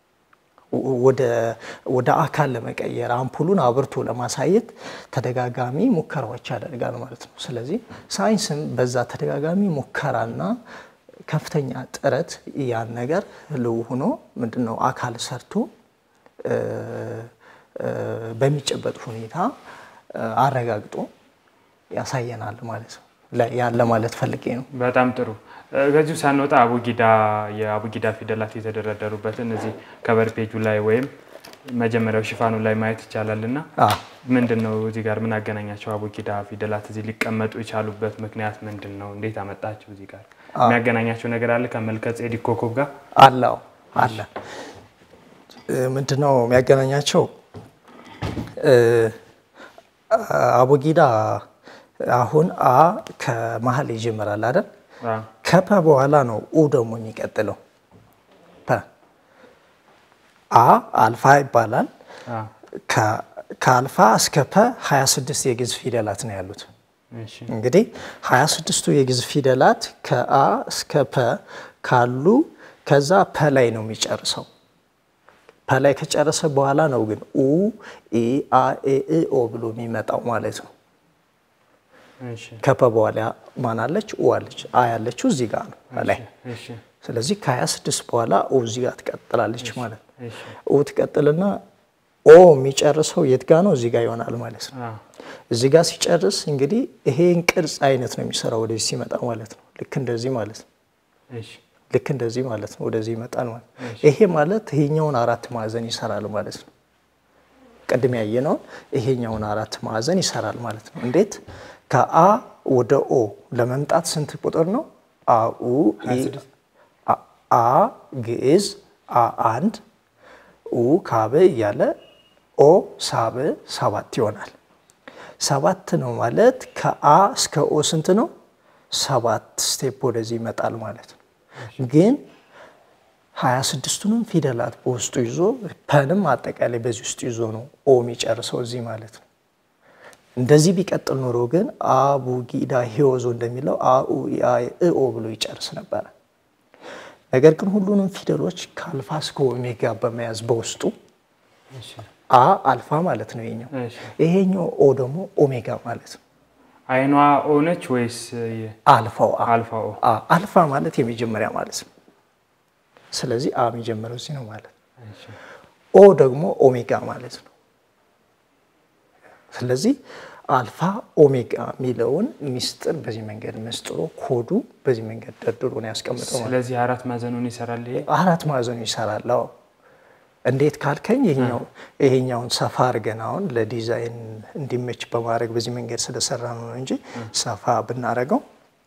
ወደ አካል ለመቀየር አምፑሉን አብርቶ ለማሳየት ተደጋጋሚ ሙከራዎች ያደርጋል ማለት ነው። ስለዚህ ሳይንስም በዛ ተደጋጋሚ ሙከራና ከፍተኛ ጥረት ያን ነገር ህልው ሆኖ ምንድን ነው አካል ሰርቶ በሚጨበጥ ሁኔታ አረጋግጦ ያሳየናል ማለት ነው። ያን ለማለት ፈልጌ ነው። በጣም ጥሩ። ከዚሁ ሳንወጣ አቡጊዳ የአቡጊዳ ፊደላት የተደረደሩበትን እዚህ ከበር ፔጁ ላይ ወይም መጀመሪያው ሽፋኑ ላይ ማየት ይቻላል እና ምንድን ነው እዚህ ጋር ምን አገናኛቸው? አቡጊዳ ፊደላት እዚህ ሊቀመጡ የቻሉበት ምክንያት ምንድን ነው? እንዴት አመጣቸው? እዚህ ጋር የሚያገናኛቸው ነገር አለ ከመልከ ጼዴቅ ኮከብ ጋር አለው አለ። ምንድን ነው የሚያገናኛቸው? አቡጊዳ አሁን አ ከመሀል ይጀምራል አይደል? ከፐ በኋላ ነው ኡ ደግሞ የሚቀጥለው። ፐ አ አልፋ ይባላል። ከአልፋ እስከ ፐ 26 የግዕዝ ፊደላት ነው ያሉት። እንግዲህ 26ቱ የግዕዝ ፊደላት ከአ እስከ ፐ ካሉ ከዛ ፐ ላይ ነው የሚጨርሰው። ፐ ላይ ከጨረሰ በኋላ ነው ግን ኡ ኢ አ ኤ እ ኦ ብሎ የሚመጣው ማለት ነው። ከፐ በኋላ ማን አለች? ኡ አለች። አ ያለችው እዚህ ጋር ነው ላይ። ስለዚህ ከ26 በኋላ ኡ እዚህ ጋር ትቀጥላለች ማለት ነው። ኡ ትቀጥልና ኦ የሚጨርሰው የት ጋ ነው? እዚህ ጋር ይሆናል ማለት ነው። እዚህ ጋር ሲጨርስ እንግዲህ ይሄን ቅርጽ አይነት ነው የሚሰራው ወደዚህ ሲመጣ ማለት ነው። ልክ እንደዚህ ማለት ነው። ልክ እንደዚህ ማለት ነው። ወደዚህ ይመጣል ማለት ነው። ይሄ ማለት ይሄኛውን አራት ማዕዘን ይሰራል ማለት ነው። ቅድም ያየነውን ይሄኛውን አራት ማዕዘን ይሰራል ማለት ነው። እንዴት? ከአ ወደ ኦ ለመምጣት ስንት ቁጥር ነው? አኡ አ ግዕዝ አ አንድ ኡ ካብ እያለ ኦ ሳብ ሰባት ይሆናል። ሰባት ነው ማለት ከአ እስከ ኦ ስንት ነው? ሰባት ስቴፕ ወደዚህ ይመጣል ማለት ነው። ግን ሀያ ስድስቱንም ፊደላት በውስጡ ይዞ ፐንም አጠቃላይ በዚህ ውስጥ ይዞ ነው ኦ የሚጨርሰው እዚህ ማለት ነው። እንደዚህ ቢቀጥል ኖሮ ግን አቡጊዳ ሂወዞ እንደሚለው አኡ ኦ ብሎ ይጨርስ ነበረ። ነገር ግን ሁሉንም ፊደሎች ከአልፋ እስከ ኦሜጋ በመያዝ በውስጡ አ አልፋ ማለት ነው ይሄኛው፣ ይሄኛው ኦ ደግሞ ኦሜጋ ማለት ነው። አይኗ ኦ ነች ወይስ አልፋው? አልፋ ኦ? አልፋ ማለት የመጀመሪያ ማለት ነው። ስለዚህ አ የሚጀምረው እዚህ ነው ማለት ኦ ደግሞ ኦሜጋ ማለት ነው። ስለዚህ አልፋ ኦሜጋ የሚለውን ሚስጥር በዚህ መንገድ መስጥሮ ኮዱ በዚህ መንገድ ደርድሮ ነው ያስቀምጠው ማለት ነው። ስለዚህ አራት ማዕዘኑን ይሰራል ይሄ አራት ማዕዘኑ ይሰራል። አዎ እንዴት ካልከኝ ይሄኛው ይሄኛውን ሰፋ አድርገን አሁን ለዲዛይን እንዲመች በማድረግ በዚህ መንገድ ስለሰራ ነው እንጂ ሰፋ ብናደርገው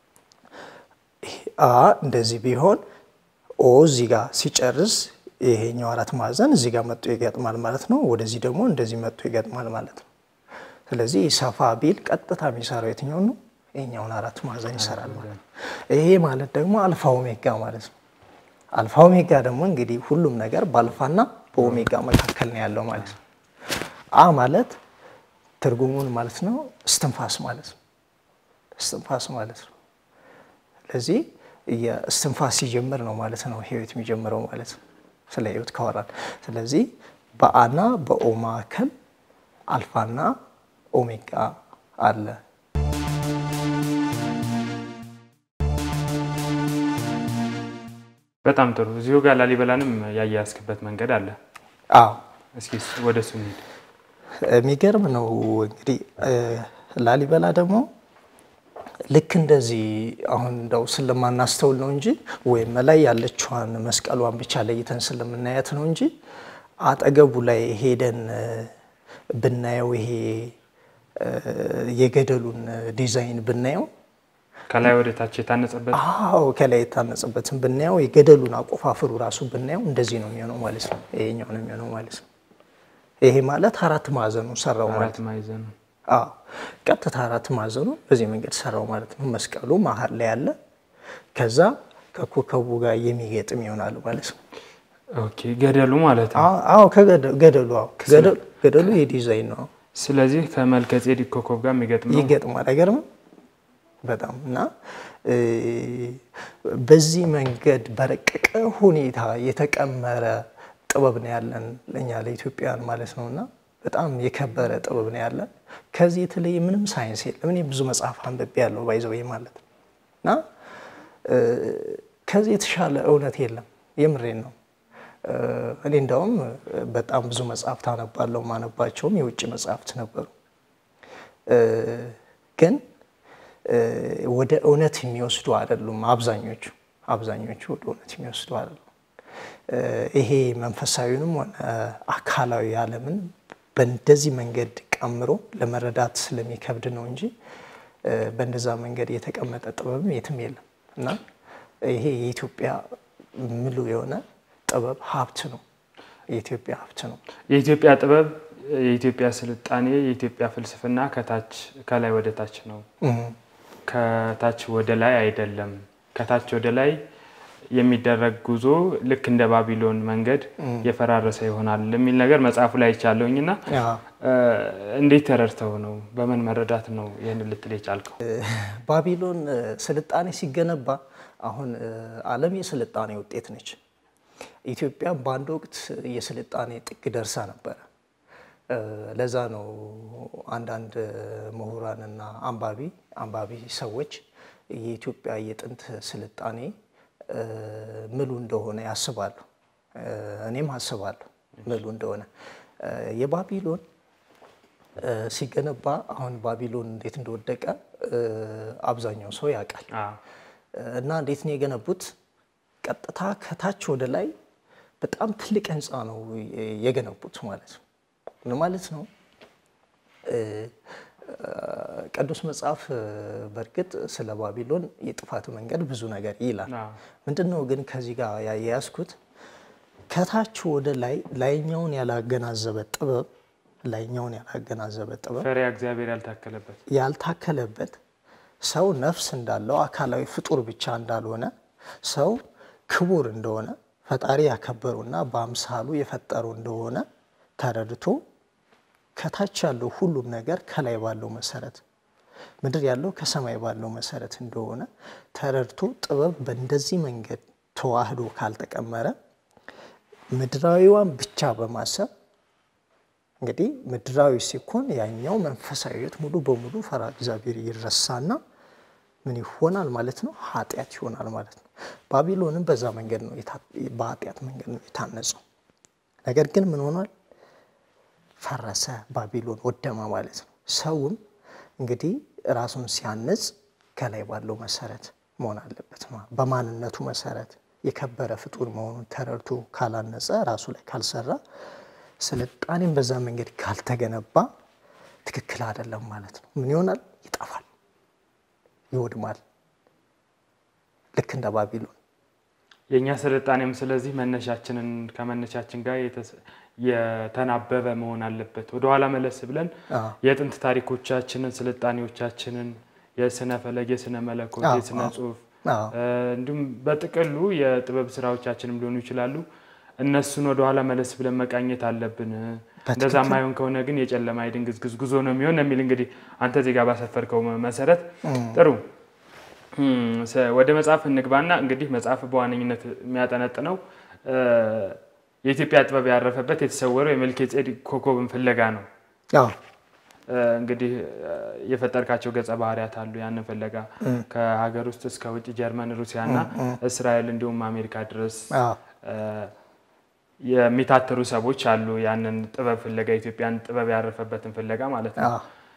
አ እንደዚህ ቢሆን ኦ እዚህ ጋር ሲጨርስ ይሄኛው አራት ማዕዘን እዚህ ጋር መጥቶ ይገጥማል ማለት ነው። ወደዚህ ደግሞ እንደዚህ መጥቶ ይገጥማል ማለት ነው። ስለዚህ ሰፋ ቢል ቀጥታ የሚሰራው የትኛው ነው? ይሄኛውን አራት ማዕዘን ይሰራል ማለት ነው። ይሄ ማለት ደግሞ አልፋ ኦሜጋ ማለት ነው። አልፋ ኦሜጋ ደግሞ እንግዲህ ሁሉም ነገር በአልፋና በኦሜጋ መካከል ነው ያለው ማለት ነው። አ ማለት ትርጉሙን ማለት ነው እስትንፋስ ማለት ነው። እስትንፋስ ማለት ነው። ስለዚህ የእስትንፋስ ሲጀምር ነው ማለት ነው ህይወት የሚጀምረው ማለት ነው። ስለ ህይወት ካወራል። ስለዚህ በአና በኦ መካከል አልፋና ኦሜጋ አለ። በጣም ጥሩ። እዚሁ ጋር ላሊበላንም ያያያዝክበት መንገድ አለ። አዎ እስኪ ወደ እሱ እንሂድ። የሚገርም ነው እንግዲህ ላሊበላ ደግሞ ልክ እንደዚህ አሁን እንደው ስለማናስተውል ነው እንጂ ወይም ላይ ያለችዋን መስቀሏን ብቻ ለይተን ስለምናያት ነው እንጂ አጠገቡ ላይ ሄደን ብናየው ይሄ የገደሉን ዲዛይን ብናየው ከላይ ወደ ታች የታነጸበት አዎ ከላይ የታነጸበትን ብናየው የገደሉን አቆፋፍሩ ራሱ ብናየው እንደዚህ ነው የሚሆነው ማለት ነው። ይሄኛው ነው የሚሆነው ማለት ነው። ይሄ ማለት አራት ማዕዘኑ ሰራው ማለት አራት ማዕዘኑ አዎ ቀጥታ አራት ማዕዘኑ በዚህ መንገድ ሰራው ማለት ነው። መስቀሉ መሀል ላይ ያለ ከዛ ከኮከቡ ጋር የሚገጥም ይሆናል ማለት ነው። ኦኬ ገደሉ ማለት ነው። አዎ ከገደሉ አዎ ገደሉ የዲዛይን ነው ስለዚህ ከመልከ ጼዴቅ ኮከብ ጋር የሚገጥም ነው። ይገጥማል። አይገርምም? በጣም እና በዚህ መንገድ በረቀቀ ሁኔታ የተቀመረ ጥበብ ነው ያለን ለእኛ ለኢትዮጵያን ማለት ነው እና በጣም የከበረ ጥበብ ነው ያለን። ከዚህ የተለየ ምንም ሳይንስ የለም። እኔ ብዙ መጽሐፍ አንብቤ ያለው ባይዘው ማለት ነው እና ከዚህ የተሻለ እውነት የለም። የምሬን ነው። እኔ እንዳውም በጣም ብዙ መጽሐፍት አነባለሁ። ማነባቸውም የውጭ መጽሐፍት ነበሩ ግን ወደ እውነት የሚወስዱ አይደሉም። አብዛኞቹ አብዛኞቹ ወደ እውነት የሚወስዱ አይደሉም። ይሄ መንፈሳዊንም ሆነ አካላዊ ዓለምን በእንደዚህ መንገድ ቀምሮ ለመረዳት ስለሚከብድ ነው እንጂ በእንደዛ መንገድ የተቀመጠ ጥበብም የትም የለም እና ይሄ የኢትዮጵያ ምሉ የሆነ ጥበብ ሀብት ነው። የኢትዮጵያ ሀብት ነው። የኢትዮጵያ ጥበብ፣ የኢትዮጵያ ስልጣኔ፣ የኢትዮጵያ ፍልስፍና ከታች ከላይ ወደ ታች ነው። ከታች ወደ ላይ አይደለም። ከታች ወደ ላይ የሚደረግ ጉዞ ልክ እንደ ባቢሎን መንገድ የፈራረሰ ይሆናል የሚል ነገር መጽሐፉ ላይ ይቻለውኝ እና እንዴት ተረድተው ነው በምን መረዳት ነው ይህን ልትል የቻልከው? ባቢሎን ስልጣኔ ሲገነባ አሁን ዓለም የስልጣኔ ውጤት ነች። ኢትዮጵያ በአንድ ወቅት የስልጣኔ ጥግ ደርሳ ነበረ። ለዛ ነው አንዳንድ ምሁራንና አንባቢ አንባቢ ሰዎች የኢትዮጵያ የጥንት ስልጣኔ ምሉ እንደሆነ ያስባሉ። እኔም አስባለሁ ምሉ እንደሆነ። የባቢሎን ሲገነባ አሁን ባቢሎን እንዴት እንደወደቀ አብዛኛው ሰው ያውቃል። እና እንዴት ነው የገነቡት? ቀጥታ ከታች ወደ ላይ በጣም ትልቅ ህንፃ ነው የገነቡት ማለት ነው። ምን ማለት ነው? ቅዱስ መጽሐፍ በእርግጥ ስለ ባቢሎን የጥፋት መንገድ ብዙ ነገር ይላል። ምንድን ነው ግን ከዚህ ጋር ያያያዝኩት ከታች ወደ ላይ ላይኛውን ያላገናዘበ ጥበብ ላይኛውን ያላገናዘበ ጥበብ ፈሪሃ እግዚአብሔር ያልታከለበት ያልታከለበት ሰው ነፍስ እንዳለው አካላዊ ፍጡር ብቻ እንዳልሆነ ሰው ክቡር እንደሆነ ፈጣሪ ያከበሩና በአምሳሉ የፈጠሩ እንደሆነ ተረድቶ ከታች ያለው ሁሉም ነገር ከላይ ባለው መሰረት ምድር ያለው ከሰማይ ባለው መሰረት እንደሆነ ተረድቶ ጥበብ በእንደዚህ መንገድ ተዋህዶ ካልተቀመረ ምድራዊዋን ብቻ በማሰብ እንግዲህ ምድራዊ ሲኮን ያኛው መንፈሳዊ ሕይወት ሙሉ በሙሉ ፈራ እግዚአብሔር ይረሳና ምን ይሆናል ማለት ነው? ኃጢአት ይሆናል ማለት ነው። ባቢሎንም በዛ መንገድ ነው በኃጢአት መንገድ ነው የታነጸው። ነገር ግን ምን ሆኗል? ፈረሰ። ባቢሎን ወደማ ማለት ነው። ሰውም እንግዲህ ራሱን ሲያንጽ ከላይ ባለው መሰረት መሆን አለበት። በማንነቱ መሰረት የከበረ ፍጡር መሆኑን ተረድቶ ካላነጸ ራሱ ላይ ካልሰራ ስልጣኔም በዛ መንገድ ካልተገነባ ትክክል አይደለም ማለት ነው። ምን ይሆናል? ይጠፋል፣ ይወድማል። ልክ እንደ ባቢሎን የእኛ ስልጣኔም ስለዚህ መነሻችንን ከመነሻችን ጋር የተናበበ መሆን አለበት። ወደኋላ መለስ ብለን የጥንት ታሪኮቻችንን፣ ስልጣኔዎቻችንን፣ የስነ ፈለግ፣ የስነ መለኮት፣ የስነ ጽሁፍ እንዲሁም በጥቅሉ የጥበብ ስራዎቻችንም ሊሆኑ ይችላሉ። እነሱን ወደኋላ መለስ ብለን መቃኘት አለብን። እንደዛ ማይሆን ከሆነ ግን የጨለማ የድንግዝግዝ ጉዞ ነው የሚሆን የሚል እንግዲህ አንተ ዜጋ ባሰፈርከው መሰረት ጥሩ ወደ መጽሐፍ እንግባና እንግዲህ መጽሐፍ በዋነኝነት የሚያጠነጥነው የኢትዮጵያ ጥበብ ያረፈበት የተሰወረው የመልከ ጼዴቅ ኮከብን ፍለጋ ነው። እንግዲህ የፈጠርካቸው ገጸ ባህሪያት አሉ። ያንን ፍለጋ ከሀገር ውስጥ እስከ ውጭ ጀርመን፣ ሩሲያና እስራኤል እንዲሁም አሜሪካ ድረስ የሚታተሩ ሰዎች አሉ። ያንን ጥበብ ፍለጋ የኢትዮጵያን ጥበብ ያረፈበትን ፍለጋ ማለት ነው።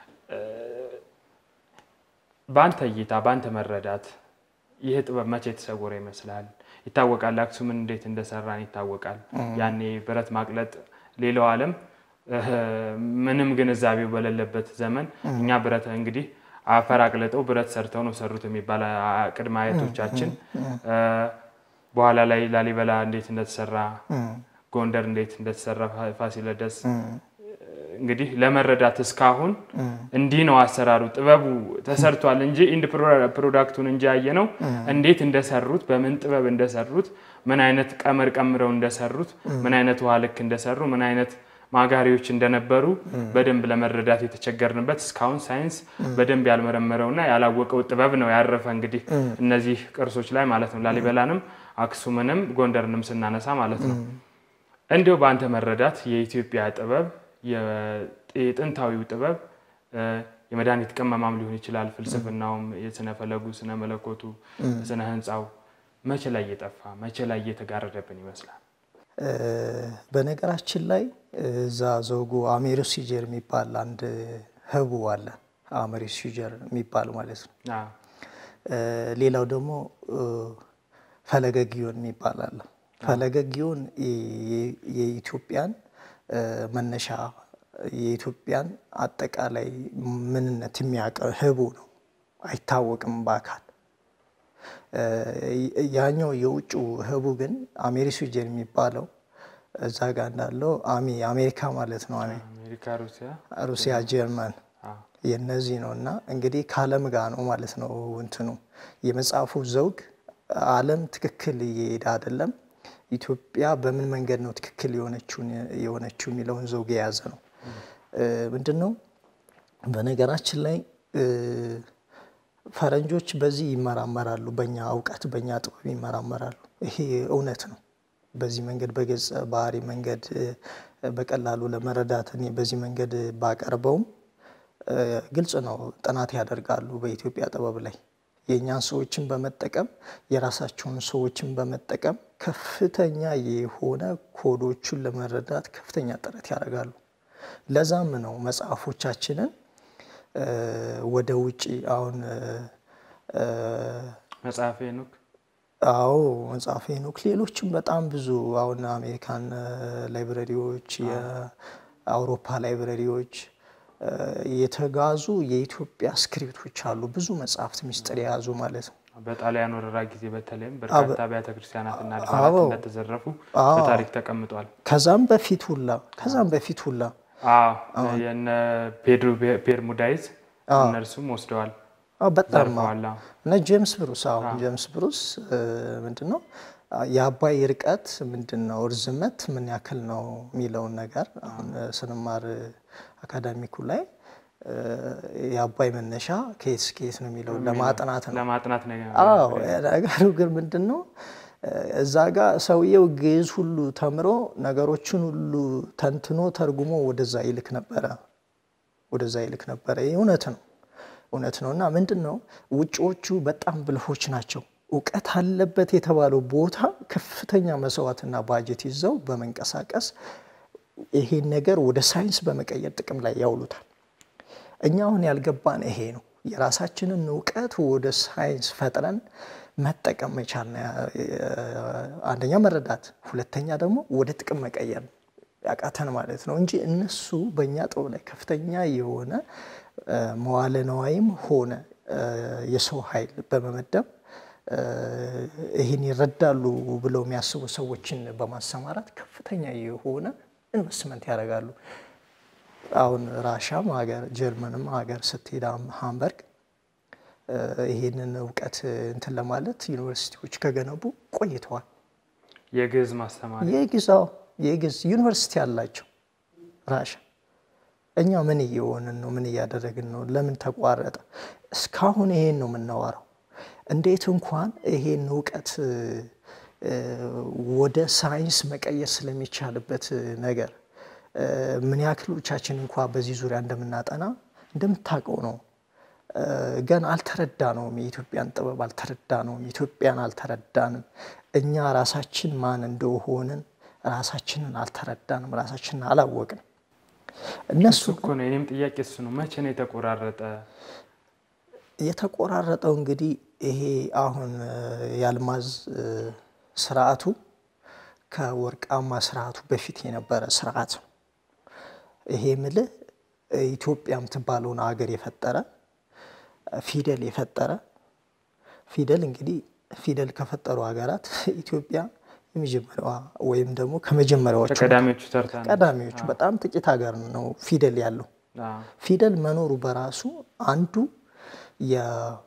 በአንተ እይታ በአንተ መረዳት ይህ ጥበብ መቼ የተሰወረ ይመስላል? ይታወቃል። አክሱምን እንዴት እንደሰራን ይታወቃል። ያኔ ብረት ማቅለጥ ሌላው ዓለም ምንም ግንዛቤው በሌለበት ዘመን እኛ ብረት እንግዲህ አፈር አቅልጠው ብረት ሰርተው ነው ሰሩት የሚባል ቅድመ አያቶቻችን በኋላ ላይ ላሊበላ እንዴት እንደተሰራ ጎንደር እንዴት እንደተሰራ ፋሲለደስ እንግዲህ ለመረዳት እስካሁን እንዲህ ነው አሰራሩ። ጥበቡ ተሰርቷል እንጂ ኢንድ ፕሮዳክቱን እንጂ ያየ ነው እንዴት እንደሰሩት፣ በምን ጥበብ እንደሰሩት፣ ምን አይነት ቀመር ቀምረው እንደሰሩት፣ ምን አይነት ውሃ ልክ እንደሰሩ፣ ምን አይነት ማጋሪዎች እንደነበሩ በደንብ ለመረዳት የተቸገርንበት እስካሁን ሳይንስ በደንብ ያልመረመረውና ያላወቀው ጥበብ ነው ያረፈ እንግዲህ እነዚህ ቅርሶች ላይ ማለት ነው። ላሊበላንም አክሱምንም ጎንደርንም ስናነሳ ማለት ነው። እንዲሁ በአንተ መረዳት የኢትዮጵያ ጥበብ የጥንታዊው ጥበብ የመድኃኒት ቅመማም ሊሆን ይችላል፣ ፍልስፍናውም፣ የስነ ፈለጉ፣ ስነ መለኮቱ፣ ስነ ህንፃው መቼ ላይ እየጠፋ መቼ ላይ እየተጋረደብን ይመስላል? በነገራችን ላይ እዛ ዘውጉ አሜሪስ ሲጀር የሚባል አንድ ህቡ አለ። አሜሪስ ሲጀር የሚባል ማለት ነው። ሌላው ደግሞ ፈለገ ጊዮን የሚባል አለ። ፈለገ ጊዮን የኢትዮጵያን መነሻ የኢትዮጵያን አጠቃላይ ምንነት የሚያውቅ ህቡ ነው። አይታወቅም በአካል ያኛው የውጭ ህቡ ግን አሜሪሲጀን የሚባለው እዛ ጋር እንዳለው አሚ አሜሪካ ማለት ነው። ሩሲያ፣ ጀርመን የነዚህ ነው እና እንግዲህ ከዓለም ጋር ነው ማለት ነው እንትኑ የመጽሐፉ ዘውግ ዓለም ትክክል እየሄደ አይደለም፣ ኢትዮጵያ በምን መንገድ ነው ትክክል የሆነችው የሚለውን ዘውግ የያዘ ነው። ምንድን ነው በነገራችን ላይ ፈረንጆች በዚህ ይመራመራሉ፣ በእኛ እውቀት በእኛ ጥበብ ይመራመራሉ። ይሄ እውነት ነው። በዚህ መንገድ በገጸ ባህሪ መንገድ በቀላሉ ለመረዳት እኔ በዚህ መንገድ ባቀርበውም ግልጽ ነው። ጥናት ያደርጋሉ በኢትዮጵያ ጥበብ ላይ የእኛን ሰዎችን በመጠቀም የራሳቸውን ሰዎችን በመጠቀም ከፍተኛ የሆነ ኮዶቹን ለመረዳት ከፍተኛ ጥረት ያደርጋሉ። ለዛም ነው መጽሐፎቻችንን ወደ ውጭ አሁን መጽሐፈ ሄኖክ አዎ መጽሐፈ ሄኖክ ሌሎችም በጣም ብዙ አሁን አሜሪካን ላይብረሪዎች፣ የአውሮፓ ላይብረሪዎች የተጋዙ የኢትዮጵያ ስክሪፕቶች አሉ። ብዙ መጽሐፍት ሚስጥር የያዙ ማለት ነው። በጣሊያን ወረራ ጊዜ በተለይም በርካታ አብያተ ክርስቲያናትና አድባራት እንደተዘረፉ በታሪክ ተቀምጧል። ከዛም በፊት ሁላ ከዛም በፊት ሁላ የነ ፔድሮ ፔርሙዳይዝ እነርሱም ወስደዋል። በጣም እነ ጄምስ ብሩስ አሁን ጄምስ ብሩስ ምንድን ነው የአባይ ርቀት ምንድን ነው እርዝመት ምን ያክል ነው የሚለውን ነገር አሁን ስንማር አካዳሚኩ ላይ የአባይ መነሻ ከየት እስከ የት ነው የሚለውን ለማጥናት ነው ለማጥናት ነገሩ ግን ምንድን ነው እዛ ጋር ሰውየው ግዕዝ ሁሉ ተምሮ ነገሮችን ሁሉ ተንትኖ ተርጉሞ ወደዛ ይልክ ነበረ ወደዛ ይልክ ነበረ። ይህ እውነት ነው እውነት ነው። እና ምንድን ነው ውጭዎቹ በጣም ብልሆች ናቸው። እውቀት አለበት የተባለው ቦታ ከፍተኛ መስዋዕትና ባጀት ይዘው በመንቀሳቀስ ይሄን ነገር ወደ ሳይንስ በመቀየር ጥቅም ላይ ያውሉታል። እኛ አሁን ያልገባን ይሄ ነው። የራሳችንን እውቀት ወደ ሳይንስ ፈጥረን መጠቀም መቻል ነው። አንደኛ መረዳት፣ ሁለተኛ ደግሞ ወደ ጥቅም መቀየር ነው ያቃተን ማለት ነው እንጂ እነሱ በእኛ ጥበብ ላይ ከፍተኛ የሆነ መዋለ ነዋይም ሆነ የሰው ኃይል በመመደብ ይህን ይረዳሉ ብለው የሚያስቡ ሰዎችን በማሰማራት ከፍተኛ የሆነ ኢንቨስትመንት ያደርጋሉ። አሁን ራሻም ሀገር ጀርመንም ሀገር ስትሄድ ሃምበርግ ይህንን እውቀት እንትን ለማለት ዩኒቨርሲቲዎች ከገነቡ ቆይተዋል። የግዕዝ ማስተማሪያ የግዛው የግዕዝ ዩኒቨርሲቲ አላቸው ራሻ። እኛ ምን እየሆንን ነው? ምን እያደረግን ነው? ለምን ተቋረጠ? እስካሁን ይሄን ነው የምናወራው። እንዴት እንኳን ይሄን እውቀት ወደ ሳይንስ መቀየር ስለሚቻልበት ነገር ምን ያክሎቻችን እንኳ በዚህ ዙሪያ እንደምናጠና እንደምታውቀው ነው። ገና አልተረዳ ነውም። የኢትዮጵያን ጥበብ አልተረዳ ነውም። ኢትዮጵያን አልተረዳንም። እኛ ራሳችን ማን እንደሆንን ራሳችንን አልተረዳንም። ራሳችንን አላወቅንም። እነሱ እኮ ነው የኔም ጥያቄ እሱ ነው። መቼ ነው የተቆራረጠ? የተቆራረጠው እንግዲህ ይሄ አሁን የአልማዝ ስርዓቱ ከወርቃማ ስርዓቱ በፊት የነበረ ስርዓት ነው። ይሄ ምልህ ኢትዮጵያ የምትባለውን ሀገር የፈጠረ ፊደል የፈጠረ ፊደል እንግዲህ ፊደል ከፈጠሩ ሀገራት ኢትዮጵያ የመጀመሪያዋ ወይም ደግሞ ከመጀመሪያዎቹ ከቀዳሚዎቹ ተርታ ነው። ቀዳሚዎቹ በጣም ጥቂት ሀገር ነው ፊደል ያለው። አዎ። ፊደል መኖሩ በራሱ አንዱ የ-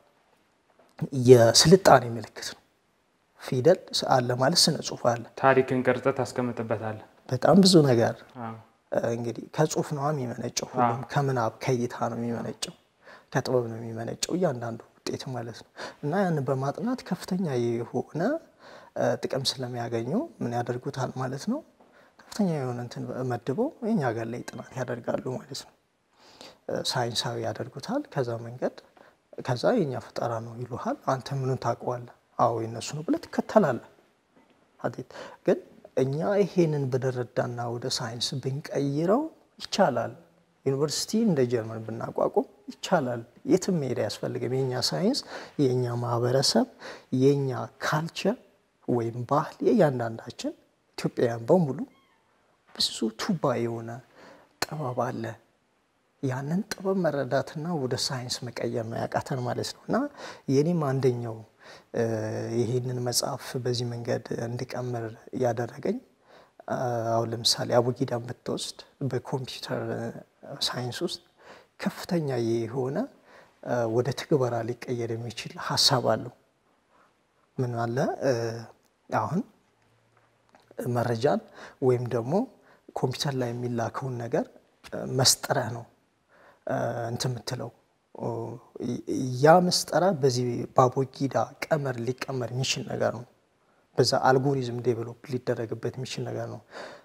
የስልጣኔ ምልክት ነው። ፊደል አለ ማለት ስነ ጽሁፍ አለ። ታሪክን ቅርጽ ታስቀምጥበታለህ። በጣም ብዙ ነገር አዎ። እንግዲህ ከጽሁፍ ነው የሚመነጨው። ሁሉም ከምናብ ከእይታ ነው የሚመነጨው፣ ከጥበብ ነው የሚመነጨው እያንዳንዱ ውጤት ማለት ነው። እና ያንን በማጥናት ከፍተኛ የሆነ ጥቅም ስለሚያገኙ ምን ያደርጉታል ማለት ነው። ከፍተኛ የሆነ እንትን መድበው የኛ ሀገር ላይ ጥናት ያደርጋሉ ማለት ነው። ሳይንሳዊ ያደርጉታል። ከዛ መንገድ ከዛ የኛ ፈጠራ ነው ይሉሃል። አንተ ምኑን ታውቀዋለህ? አዎ የነሱ ነው ብለህ ትከተላለህ። አዴት ግን እኛ ይሄንን ብንረዳና ወደ ሳይንስ ብንቀይረው ይቻላል። ዩኒቨርሲቲ እንደ ጀርመን ብናቋቁም ይቻላል። የትም መሄድ አያስፈልግም። የኛ ሳይንስ፣ የኛ ማህበረሰብ፣ የኛ ካልቸር ወይም ባህል የእያንዳንዳችን ኢትዮጵያውያን በሙሉ ብዙ ቱባ የሆነ ጥበብ አለ። ያንን ጥበብ መረዳትና ወደ ሳይንስ መቀየር ነው ያቃተን ማለት ነው። እና የኔም አንደኛው ይህንን መጽሐፍ በዚህ መንገድ እንድቀምር ያደረገኝ አሁን ለምሳሌ አቡጊዳን ብትወስድ በኮምፒውተር ሳይንስ ውስጥ ከፍተኛ የሆነ ወደ ትግበራ ሊቀየር የሚችል ሀሳብ አለው። ምን አለ አሁን መረጃን ወይም ደግሞ ኮምፒውተር ላይ የሚላከውን ነገር መስጠረህ ነው እንትን የምትለው ያ መስጠራ በዚህ በአቡጊዳ ቀመር ሊቀመር የሚችል ነገር ነው። በዛ አልጎሪዝም ዴቨሎፕ ሊደረግበት የሚችል ነገር ነው።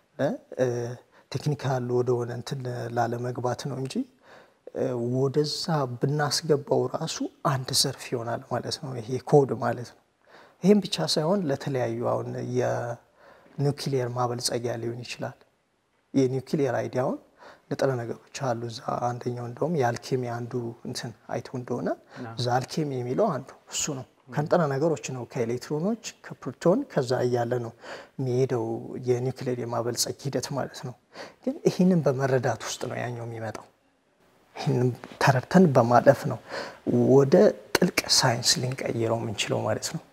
ቴክኒካል ወደሆነ እንትን ላለመግባት ነው እንጂ ወደዛ ብናስገባው ራሱ አንድ ዘርፍ ይሆናል ማለት ነው። ይሄ ኮድ ማለት ነው። ይህም ብቻ ሳይሆን ለተለያዩ አሁን የኒውክሊየር ማበልጸጊያ ሊሆን ይችላል። የኒውክሊየር አይዲያውን ንጥረ ነገሮች አሉ እዛ። አንደኛው እንደውም የአልኬሚ አንዱ እንትን አይቶ እንደሆነ እዛ አልኬሚ የሚለው አንዱ እሱ ነው። ከንጥረ ነገሮች ነው ከኤሌክትሮኖች ከፕሮቶን ከዛ እያለ ነው የሚሄደው የኒውክሌር የማበልጸግ ሂደት ማለት ነው። ግን ይህንን በመረዳት ውስጥ ነው ያኛው የሚመጣው። ይህንን ተረድተን በማለፍ ነው ወደ ጥልቅ ሳይንስ ልንቀይረው የምንችለው ማለት ነው።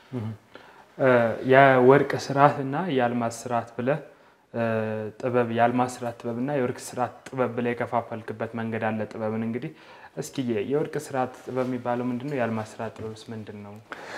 የወርቅ ስርዓት እና የአልማዝ ስርዓት ብለህ ጥበብ የአልማዝ ስርዓት ጥበብና የወርቅ ስርዓት ጥበብ ብለህ የከፋፈልክበት መንገድ አለ። ጥበብን እንግዲህ እስኪ የወርቅ ስርዓት ጥበብ የሚባለው ምንድን ነው? የአልማዝ ስርዓት ጥበብስ ምንድን ነው?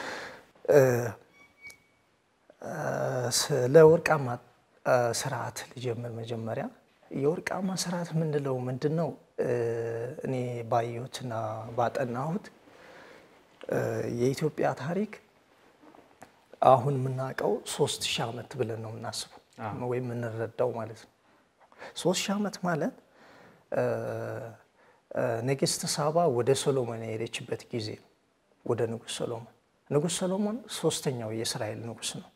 ስለ ወርቃማ ስርዓት ልጀምር። መጀመሪያ የወርቃማ ስርዓት የምንለው ምንድን ነው? እኔ ባየሁትና ባጠናሁት የኢትዮጵያ ታሪክ አሁን የምናውቀው ሶስት ሺህ ዓመት ብለን ነው የምናስበው ወይም የምንረዳው ማለት ነው። ሶስት ሺህ ዓመት ማለት ንግስት ሳባ ወደ ሶሎሞን የሄደችበት ጊዜ ነው። ወደ ንጉሥ ሶሎሞን ንጉሥ ሶሎሞን ሶስተኛው የእስራኤል ንጉሥ ነው።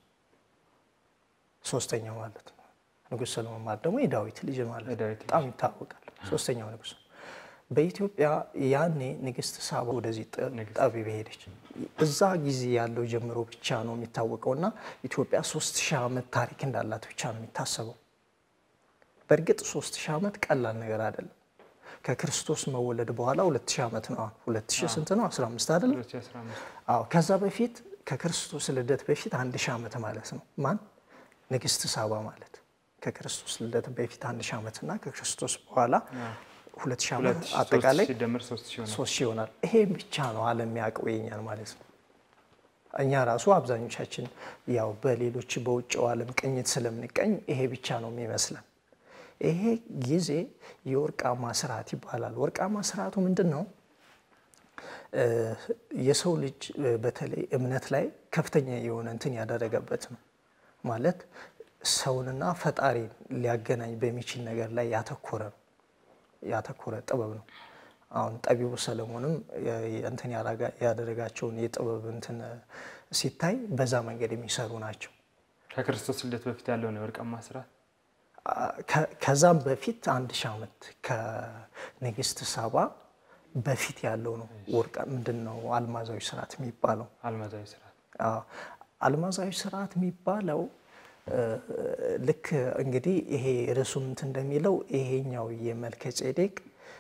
ሶስተኛው ማለት ነው። ንጉሥ ሶሎሞን ማለት ደግሞ የዳዊት ልጅ ማለት ነው። በጣም ይታወቃል። ሶስተኛው ንጉሥ ነው። በኢትዮጵያ ያኔ ንግስት ሳባ ወደዚህ ጠቢብ ሄደች። እዛ ጊዜ ያለው ጀምሮ ብቻ ነው የሚታወቀው እና ኢትዮጵያ ሶስት ሺህ ዓመት ታሪክ እንዳላት ብቻ ነው የሚታሰበው። በእርግጥ ሶስት ሺህ ዓመት ቀላል ነገር አይደለም። ከክርስቶስ መወለድ በኋላ ሁለት ሺህ ዓመት ነው። ሁለት ሺህ ስንት ነው? አስራ አምስት አይደለም? አዎ። ከዛ በፊት ከክርስቶስ ልደት በፊት አንድ ሺህ ዓመት ማለት ነው። ማን? ንግስት ሳባ ማለት ከክርስቶስ ልደት በፊት አንድ ሺህ ዓመት እና ከክርስቶስ በኋላ ሁለት ሺህ ዓመት አጠቃላይ ሶስት ሺህ ይሆናል። ይሄ ብቻ ነው ዓለም የሚያውቀው የኛን ማለት ነው። እኛ ራሱ አብዛኞቻችን ያው በሌሎች በውጭው ዓለም ቅኝት ስለምንቀኝ ይሄ ብቻ ነው የሚመስለን። ይሄ ጊዜ የወርቃማ ስርዓት ይባላል። ወርቃማ ስርዓቱ ምንድን ነው? የሰው ልጅ በተለይ እምነት ላይ ከፍተኛ የሆነ እንትን ያደረገበት ነው ማለት ሰውንና ፈጣሪን ሊያገናኝ በሚችል ነገር ላይ ያተኮረ ነው ያተኮረ ጥበብ ነው። አሁን ጠቢቡ ሰለሞንም እንትን ያደረጋቸውን የጥበብ እንትን ሲታይ በዛ መንገድ የሚሰሩ ናቸው። ከክርስቶስ ልደት በፊት ያለው ነው የወርቃማ ስርዓት። ከዛም በፊት አንድ ሺህ ዓመት ከንግስት ሳባ በፊት ያለው ነው ወርቃ ምንድን ነው አልማዛዊ ስርዓት የሚባለው። አልማዛዊ ስርዓት አልማዛዊ ስርዓት የሚባለው ልክ እንግዲህ ይሄ ርዕሱም እንትን እንደሚለው ይሄኛው የመልከ ጼዴቅ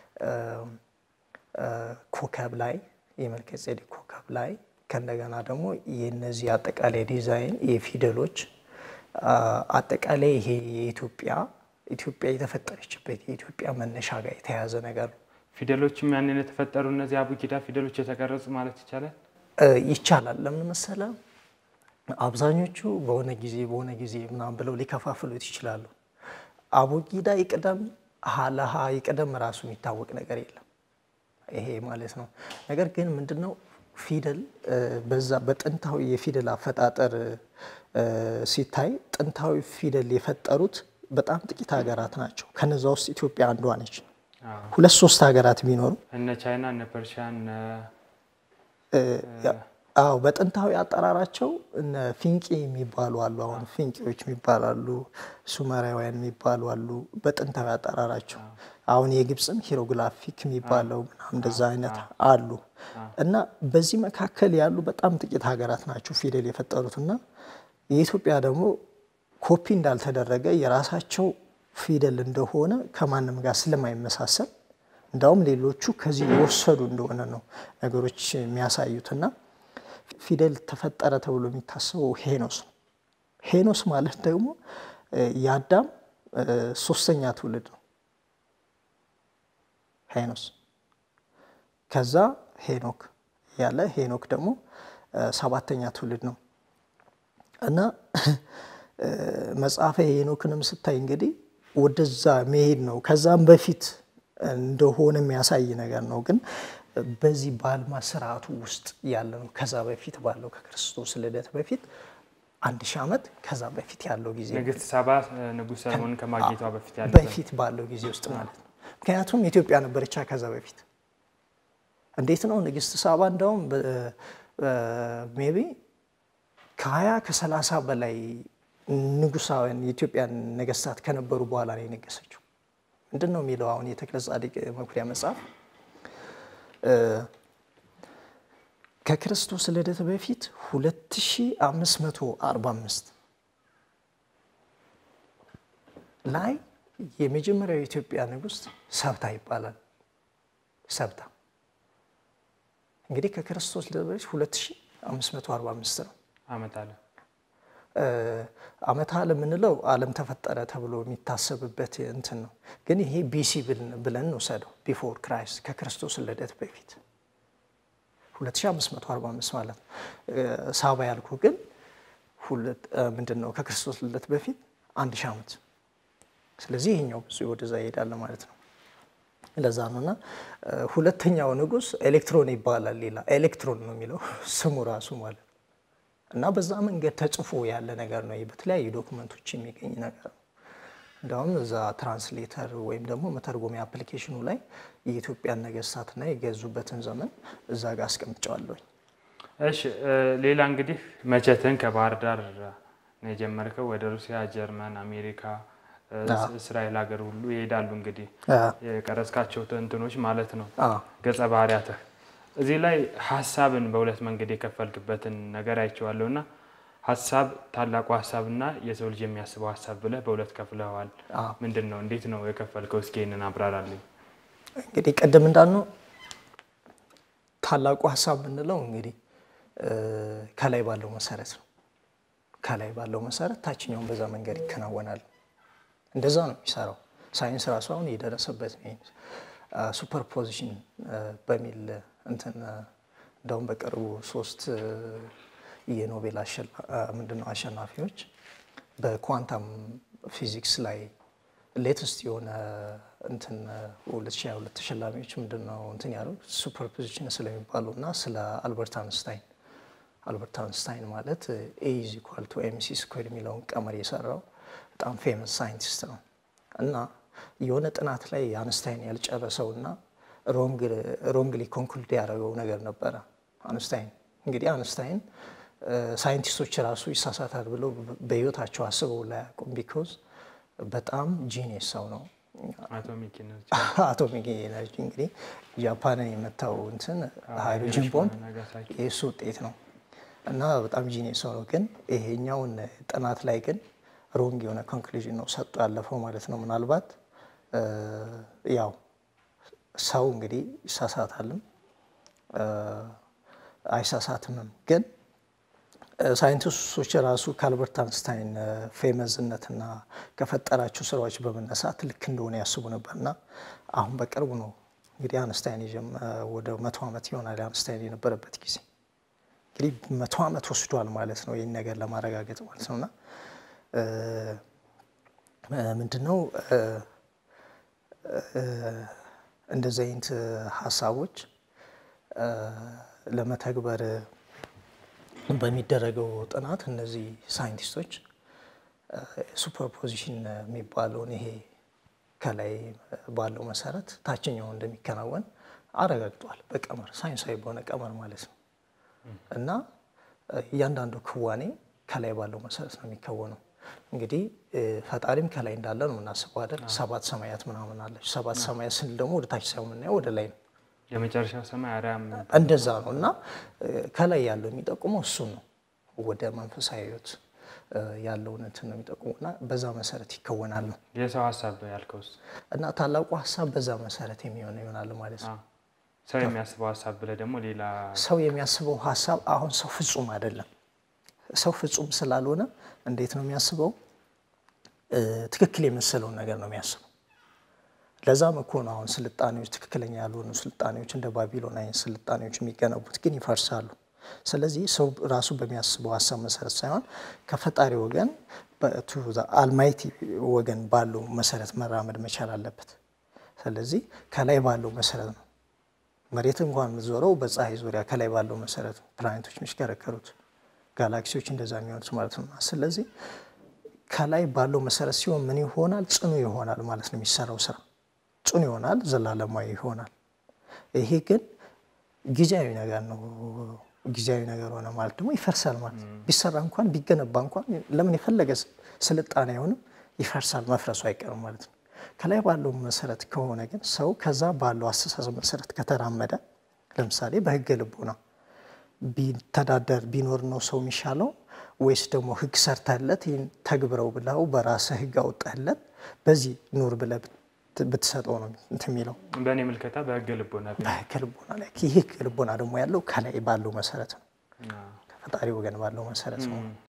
ኮከብ ላይ የመልከ ጼዴቅ ኮከብ ላይ ከእንደገና ደግሞ የነዚህ አጠቃላይ ዲዛይን የፊደሎች አጠቃላይ ይሄ የኢትዮጵያ ኢትዮጵያ የተፈጠረችበት የኢትዮጵያ መነሻ ጋር የተያያዘ ነገር ነው። ፊደሎችም ያንን የተፈጠሩ እነዚህ አቡጊዳ ፊደሎች የተቀረጹ ማለት ይቻላል ይቻላል። ለምን መሰለ አብዛኞቹ በሆነ ጊዜ በሆነ ጊዜ ምናምን ብለው ሊከፋፍሉት ይችላሉ። አቡጊዳ ይቅደም ሀለሀ ይቅደም ራሱ የሚታወቅ ነገር የለም። ይሄ ማለት ነው። ነገር ግን ምንድነው ፊደል በዛ በጥንታዊ የፊደል አፈጣጠር ሲታይ ጥንታዊ ፊደል የፈጠሩት በጣም ጥቂት ሀገራት ናቸው። ከነዛ ውስጥ ኢትዮጵያ አንዷ ነች። ሁለት ሶስት ሀገራት ቢኖሩ እነ ቻይና እነ ፐርሺያ እነ አዎ በጥንታዊ አጠራራቸው እነ ፊንቂ የሚባሉ አሉ። አሁን ፊንቂዎች የሚባላሉ፣ ሱመራውያን የሚባሉ አሉ በጥንታዊ አጠራራቸው። አሁን የግብፅም ሂሮግራፊክ የሚባለው ምናምን እንደዛ አይነት አሉ እና በዚህ መካከል ያሉ በጣም ጥቂት ሀገራት ናቸው ፊደል የፈጠሩት እና የኢትዮጵያ ደግሞ ኮፒ እንዳልተደረገ የራሳቸው ፊደል እንደሆነ ከማንም ጋር ስለማይመሳሰል እንዳውም ሌሎቹ ከዚህ የወሰዱ እንደሆነ ነው ነገሮች የሚያሳዩትና ፊደል ተፈጠረ ተብሎ የሚታሰበው ሄኖስ ነው። ሄኖስ ማለት ደግሞ የአዳም ሶስተኛ ትውልድ ነው። ሄኖስ ከዛ ሄኖክ ያለ ሄኖክ ደግሞ ሰባተኛ ትውልድ ነው እና መጽሐፈ ሄኖክንም ስታይ እንግዲህ ወደዛ መሄድ ነው። ከዛም በፊት እንደሆነ የሚያሳይ ነገር ነው ግን በዚህ በአልማዝ ስርዓቱ ውስጥ ያለ ነው። ከዛ በፊት ባለው ከክርስቶስ ልደት በፊት አንድ ሺህ ዓመት ከዛ በፊት ያለው ጊዜ ንግስት ሳባ ንጉሥ ሰለሞን ከማግኘቷ በፊት ያለው በፊት ባለው ጊዜ ውስጥ ማለት ነው። ምክንያቱም ኢትዮጵያ ነበረቻ ከዛ በፊት እንዴት ነው ንግስት ሳባ እንደውም ሜቢ ከሀያ ከሰላሳ በላይ ንጉሳውያን የኢትዮጵያን ነገስታት ከነበሩ በኋላ ነው የነገሰችው። ምንድን ነው የሚለው አሁን የተክለ ጻድቅ መኩሪያ መጽሐፍ ከክርስቶስ ልደት በፊት 2545 ላይ የመጀመሪያው የኢትዮጵያ ንጉሥ ሰብታ ይባላል። ሰብታ እንግዲህ ከክርስቶስ ልደት በፊት 2545 ነው። ዓመት አለ ዓመተ ዓለም የምንለው ዓለም ተፈጠረ ተብሎ የሚታሰብበት እንትን ነው። ግን ይሄ ቢሲ ብለን እንውሰደው ቢፎር ክራይስት ከክርስቶስ ልደት በፊት 2545 ማለት ነው። ሳባ ያልኩ ግን ምንድን ነው ከክርስቶስ ልደት በፊት አንድ ሺህ ዓመት። ስለዚህ ይሄኛው ብዙ ወደዛ ይሄዳል ማለት ነው። ለዛ ነው እና ሁለተኛው ንጉሥ ኤሌክትሮን ይባላል። ሌላ ኤሌክትሮን ነው የሚለው ስሙ ራሱ ማለት ነው። እና በዛ መንገድ ተጽፎ ያለ ነገር ነው። በተለያዩ ዶክመንቶች የሚገኝ ነገር ነው። እንዲሁም እዛ ትራንስሌተር ወይም ደግሞ መተርጎሚያ አፕሊኬሽኑ ላይ የኢትዮጵያን ነገስታትና የገዙበትን ዘመን እዛ ጋር አስቀምጨዋለሁኝ። እሺ፣ ሌላ እንግዲህ መቼትን ከባህር ዳር ነው የጀመርከው። ወደ ሩሲያ፣ ጀርመን፣ አሜሪካ እስራኤል ሀገር ሁሉ ይሄዳሉ። እንግዲህ የቀረጽካቸው ትንትኖች ማለት ነው ገጸ ባህሪያትህ እዚህ ላይ ሀሳብን በሁለት መንገድ የከፈልክበትን ነገር አይቼዋለሁ እና ሀሳብ ታላቁ ሀሳብና የሰው ልጅ የሚያስበው ሀሳብ ብለህ በሁለት ከፍለዋል። ምንድን ነው እንዴት ነው የከፈልከው? እስኪ ይህንን አብራራልኝ። እንግዲህ ቅድም እንዳልነው ታላቁ ሀሳብ የምንለው እንግዲህ ከላይ ባለው መሰረት ነው። ከላይ ባለው መሰረት ታችኛውን በዛ መንገድ ይከናወናል። እንደዛ ነው የሚሰራው። ሳይንስ ራሱ አሁን የደረሰበት ሱፐርፖዚሽን በሚል እንትን እንደውም በቅርቡ ሶስት የኖቤል ምንድነው አሸናፊዎች በኳንታም ፊዚክስ ላይ ሌተስት የሆነ እንትን 2022 ተሸላሚዎች ምንድነው እንትን ያሉ ሱፐርፖዚሽን ስለሚባሉ እና ስለ አልበርት አንስታይን አልበርት አንስታይን ማለት ኤ ኢዝ ኢኳል ቱ ኤምሲ ስኩዌር የሚለውን ቀመር የሰራው በጣም ፌመስ ሳይንቲስት ነው እና የሆነ ጥናት ላይ አንስታይን ያልጨረሰው እና ሮንግሊ ኮንክሉድ ያደረገው ነገር ነበረ። አንስታይን እንግዲህ አንስታይን ሳይንቲስቶች ራሱ ይሳሳታል ብለው በህይወታቸው አስበው ላያውቁም። ቢኮዝ በጣም ጂኒየስ ሰው ነው። አቶሚክ ኤነርጂ እንግዲህ ጃፓንን የመታው እንትን ሃይድሮጅን ቦምብ የእሱ ውጤት ነው እና በጣም ጂኒየስ ሰው ነው። ግን ይሄኛውን ጥናት ላይ ግን ሮንግ የሆነ ኮንክሉዥን ነው ሰጡ ያለፈው ማለት ነው። ምናልባት ያው ሰው እንግዲህ ይሳሳታልም አይሳሳትምም። ግን ሳይንቲስቶች ራሱ ከአልበርት አንስታይን ፌመዝነትና ከፈጠራቸው ስራዎች በመነሳት ልክ እንደሆነ ያስቡ ነበርና አሁን በቅርቡ ነው እንግዲህ አንስታይን ወደ መቶ ዓመት ይሆናል አንስታይን የነበረበት ጊዜ እንግዲህ መቶ ዓመት ወስዷል ማለት ነው ይህን ነገር ለማረጋገጥ ማለት ነውና ምንድነው እንደዚህ አይነት ሀሳቦች ለመተግበር በሚደረገው ጥናት እነዚህ ሳይንቲስቶች ሱፐርፖዚሽን የሚባለውን ይሄ ከላይ ባለው መሰረት ታችኛው እንደሚከናወን አረጋግጧል። በቀመር ሳይንሳዊ በሆነ ቀመር ማለት ነው እና እያንዳንዱ ክዋኔ ከላይ ባለው መሰረት ነው የሚከወነው። እንግዲህ ፈጣሪም ከላይ እንዳለ ነው የምናስበው አይደል? ሰባት ሰማያት ምናምን አለች። ሰባት ሰማያት ስንል ደግሞ ወደ ታች ሳይሆን የምናየው ወደ ላይ ነው። የመጨረሻው ሰማይ አርያም እንደዛ ነው እና ከላይ ያለው የሚጠቁመው እሱን ነው። ወደ መንፈሳዊ ሕይወት ያለውን እንትን ነው የሚጠቁመው እና በዛ መሰረት ይከወናል ነው የሰው ሀሳብ ያልከውስ እና ታላቁ ሀሳብ በዛ መሰረት የሚሆነ ይሆናል ማለት ነው። ሰው የሚያስበው ሀሳብ ብለህ ደግሞ ሌላ ሰው የሚያስበው ሀሳብ አሁን ሰው ፍጹም አይደለም። ሰው ፍጹም ስላልሆነ እንዴት ነው የሚያስበው? ትክክል የመሰለውን ነገር ነው የሚያስበው። ለዛም እኮ ነው አሁን ስልጣኔዎች ትክክለኛ ያልሆኑ ስልጣኔዎች እንደ ባቢሎን አይነት ስልጣኔዎች የሚገነቡት ግን ይፈርሳሉ። ስለዚህ ሰው ራሱ በሚያስበው ሀሳብ መሰረት ሳይሆን ከፈጣሪ ወገን አልማይቲ ወገን ባለው መሰረት መራመድ መቻል አለበት። ስለዚህ ከላይ ባለው መሰረት ነው መሬት እንኳን የምትዞረው በፀሐይ ዙሪያ ከላይ ባለው መሰረት ነው ፕላኔቶች የሚሽከረከሩት ጋላክሲዎች እንደዛ የሚሆኑት ማለት ነው። ስለዚህ ከላይ ባለው መሰረት ሲሆን ምን ይሆናል? ጽኑ ይሆናል ማለት ነው። የሚሰራው ስራ ጽኑ ይሆናል፣ ዘላለማዊ ይሆናል። ይሄ ግን ጊዜያዊ ነገር ነው። ጊዜያዊ ነገር ሆነ ማለት ደግሞ ይፈርሳል ማለት ነው። ቢሰራ እንኳን ቢገነባ እንኳን ለምን የፈለገ ስልጣኔ አይሆንም፣ ይፈርሳል፣ መፍረሱ አይቀርም ማለት ነው። ከላይ ባለው መሰረት ከሆነ ግን ሰው ከዛ ባለው አስተሳሰብ መሰረት ከተራመደ ለምሳሌ በህገ ልቦና ቢተዳደር ቢኖር ነው ሰው የሚሻለው ወይስ ደግሞ ህግ ሰርተህለት ይህን ተግብረው ብለው በራስህ ህግ አውጣህለት በዚህ ኑር ብለህ ብትሰጠው ነው እንትን የሚለው። በእኔ ምልከታ በህገ ልቦና በህገ ልቦና ላይ ይህ ህገ ልቦና ደግሞ ያለው ከላይ ባለው መሰረት ነው፣ ከፈጣሪ ወገን ባለው መሰረት ነው።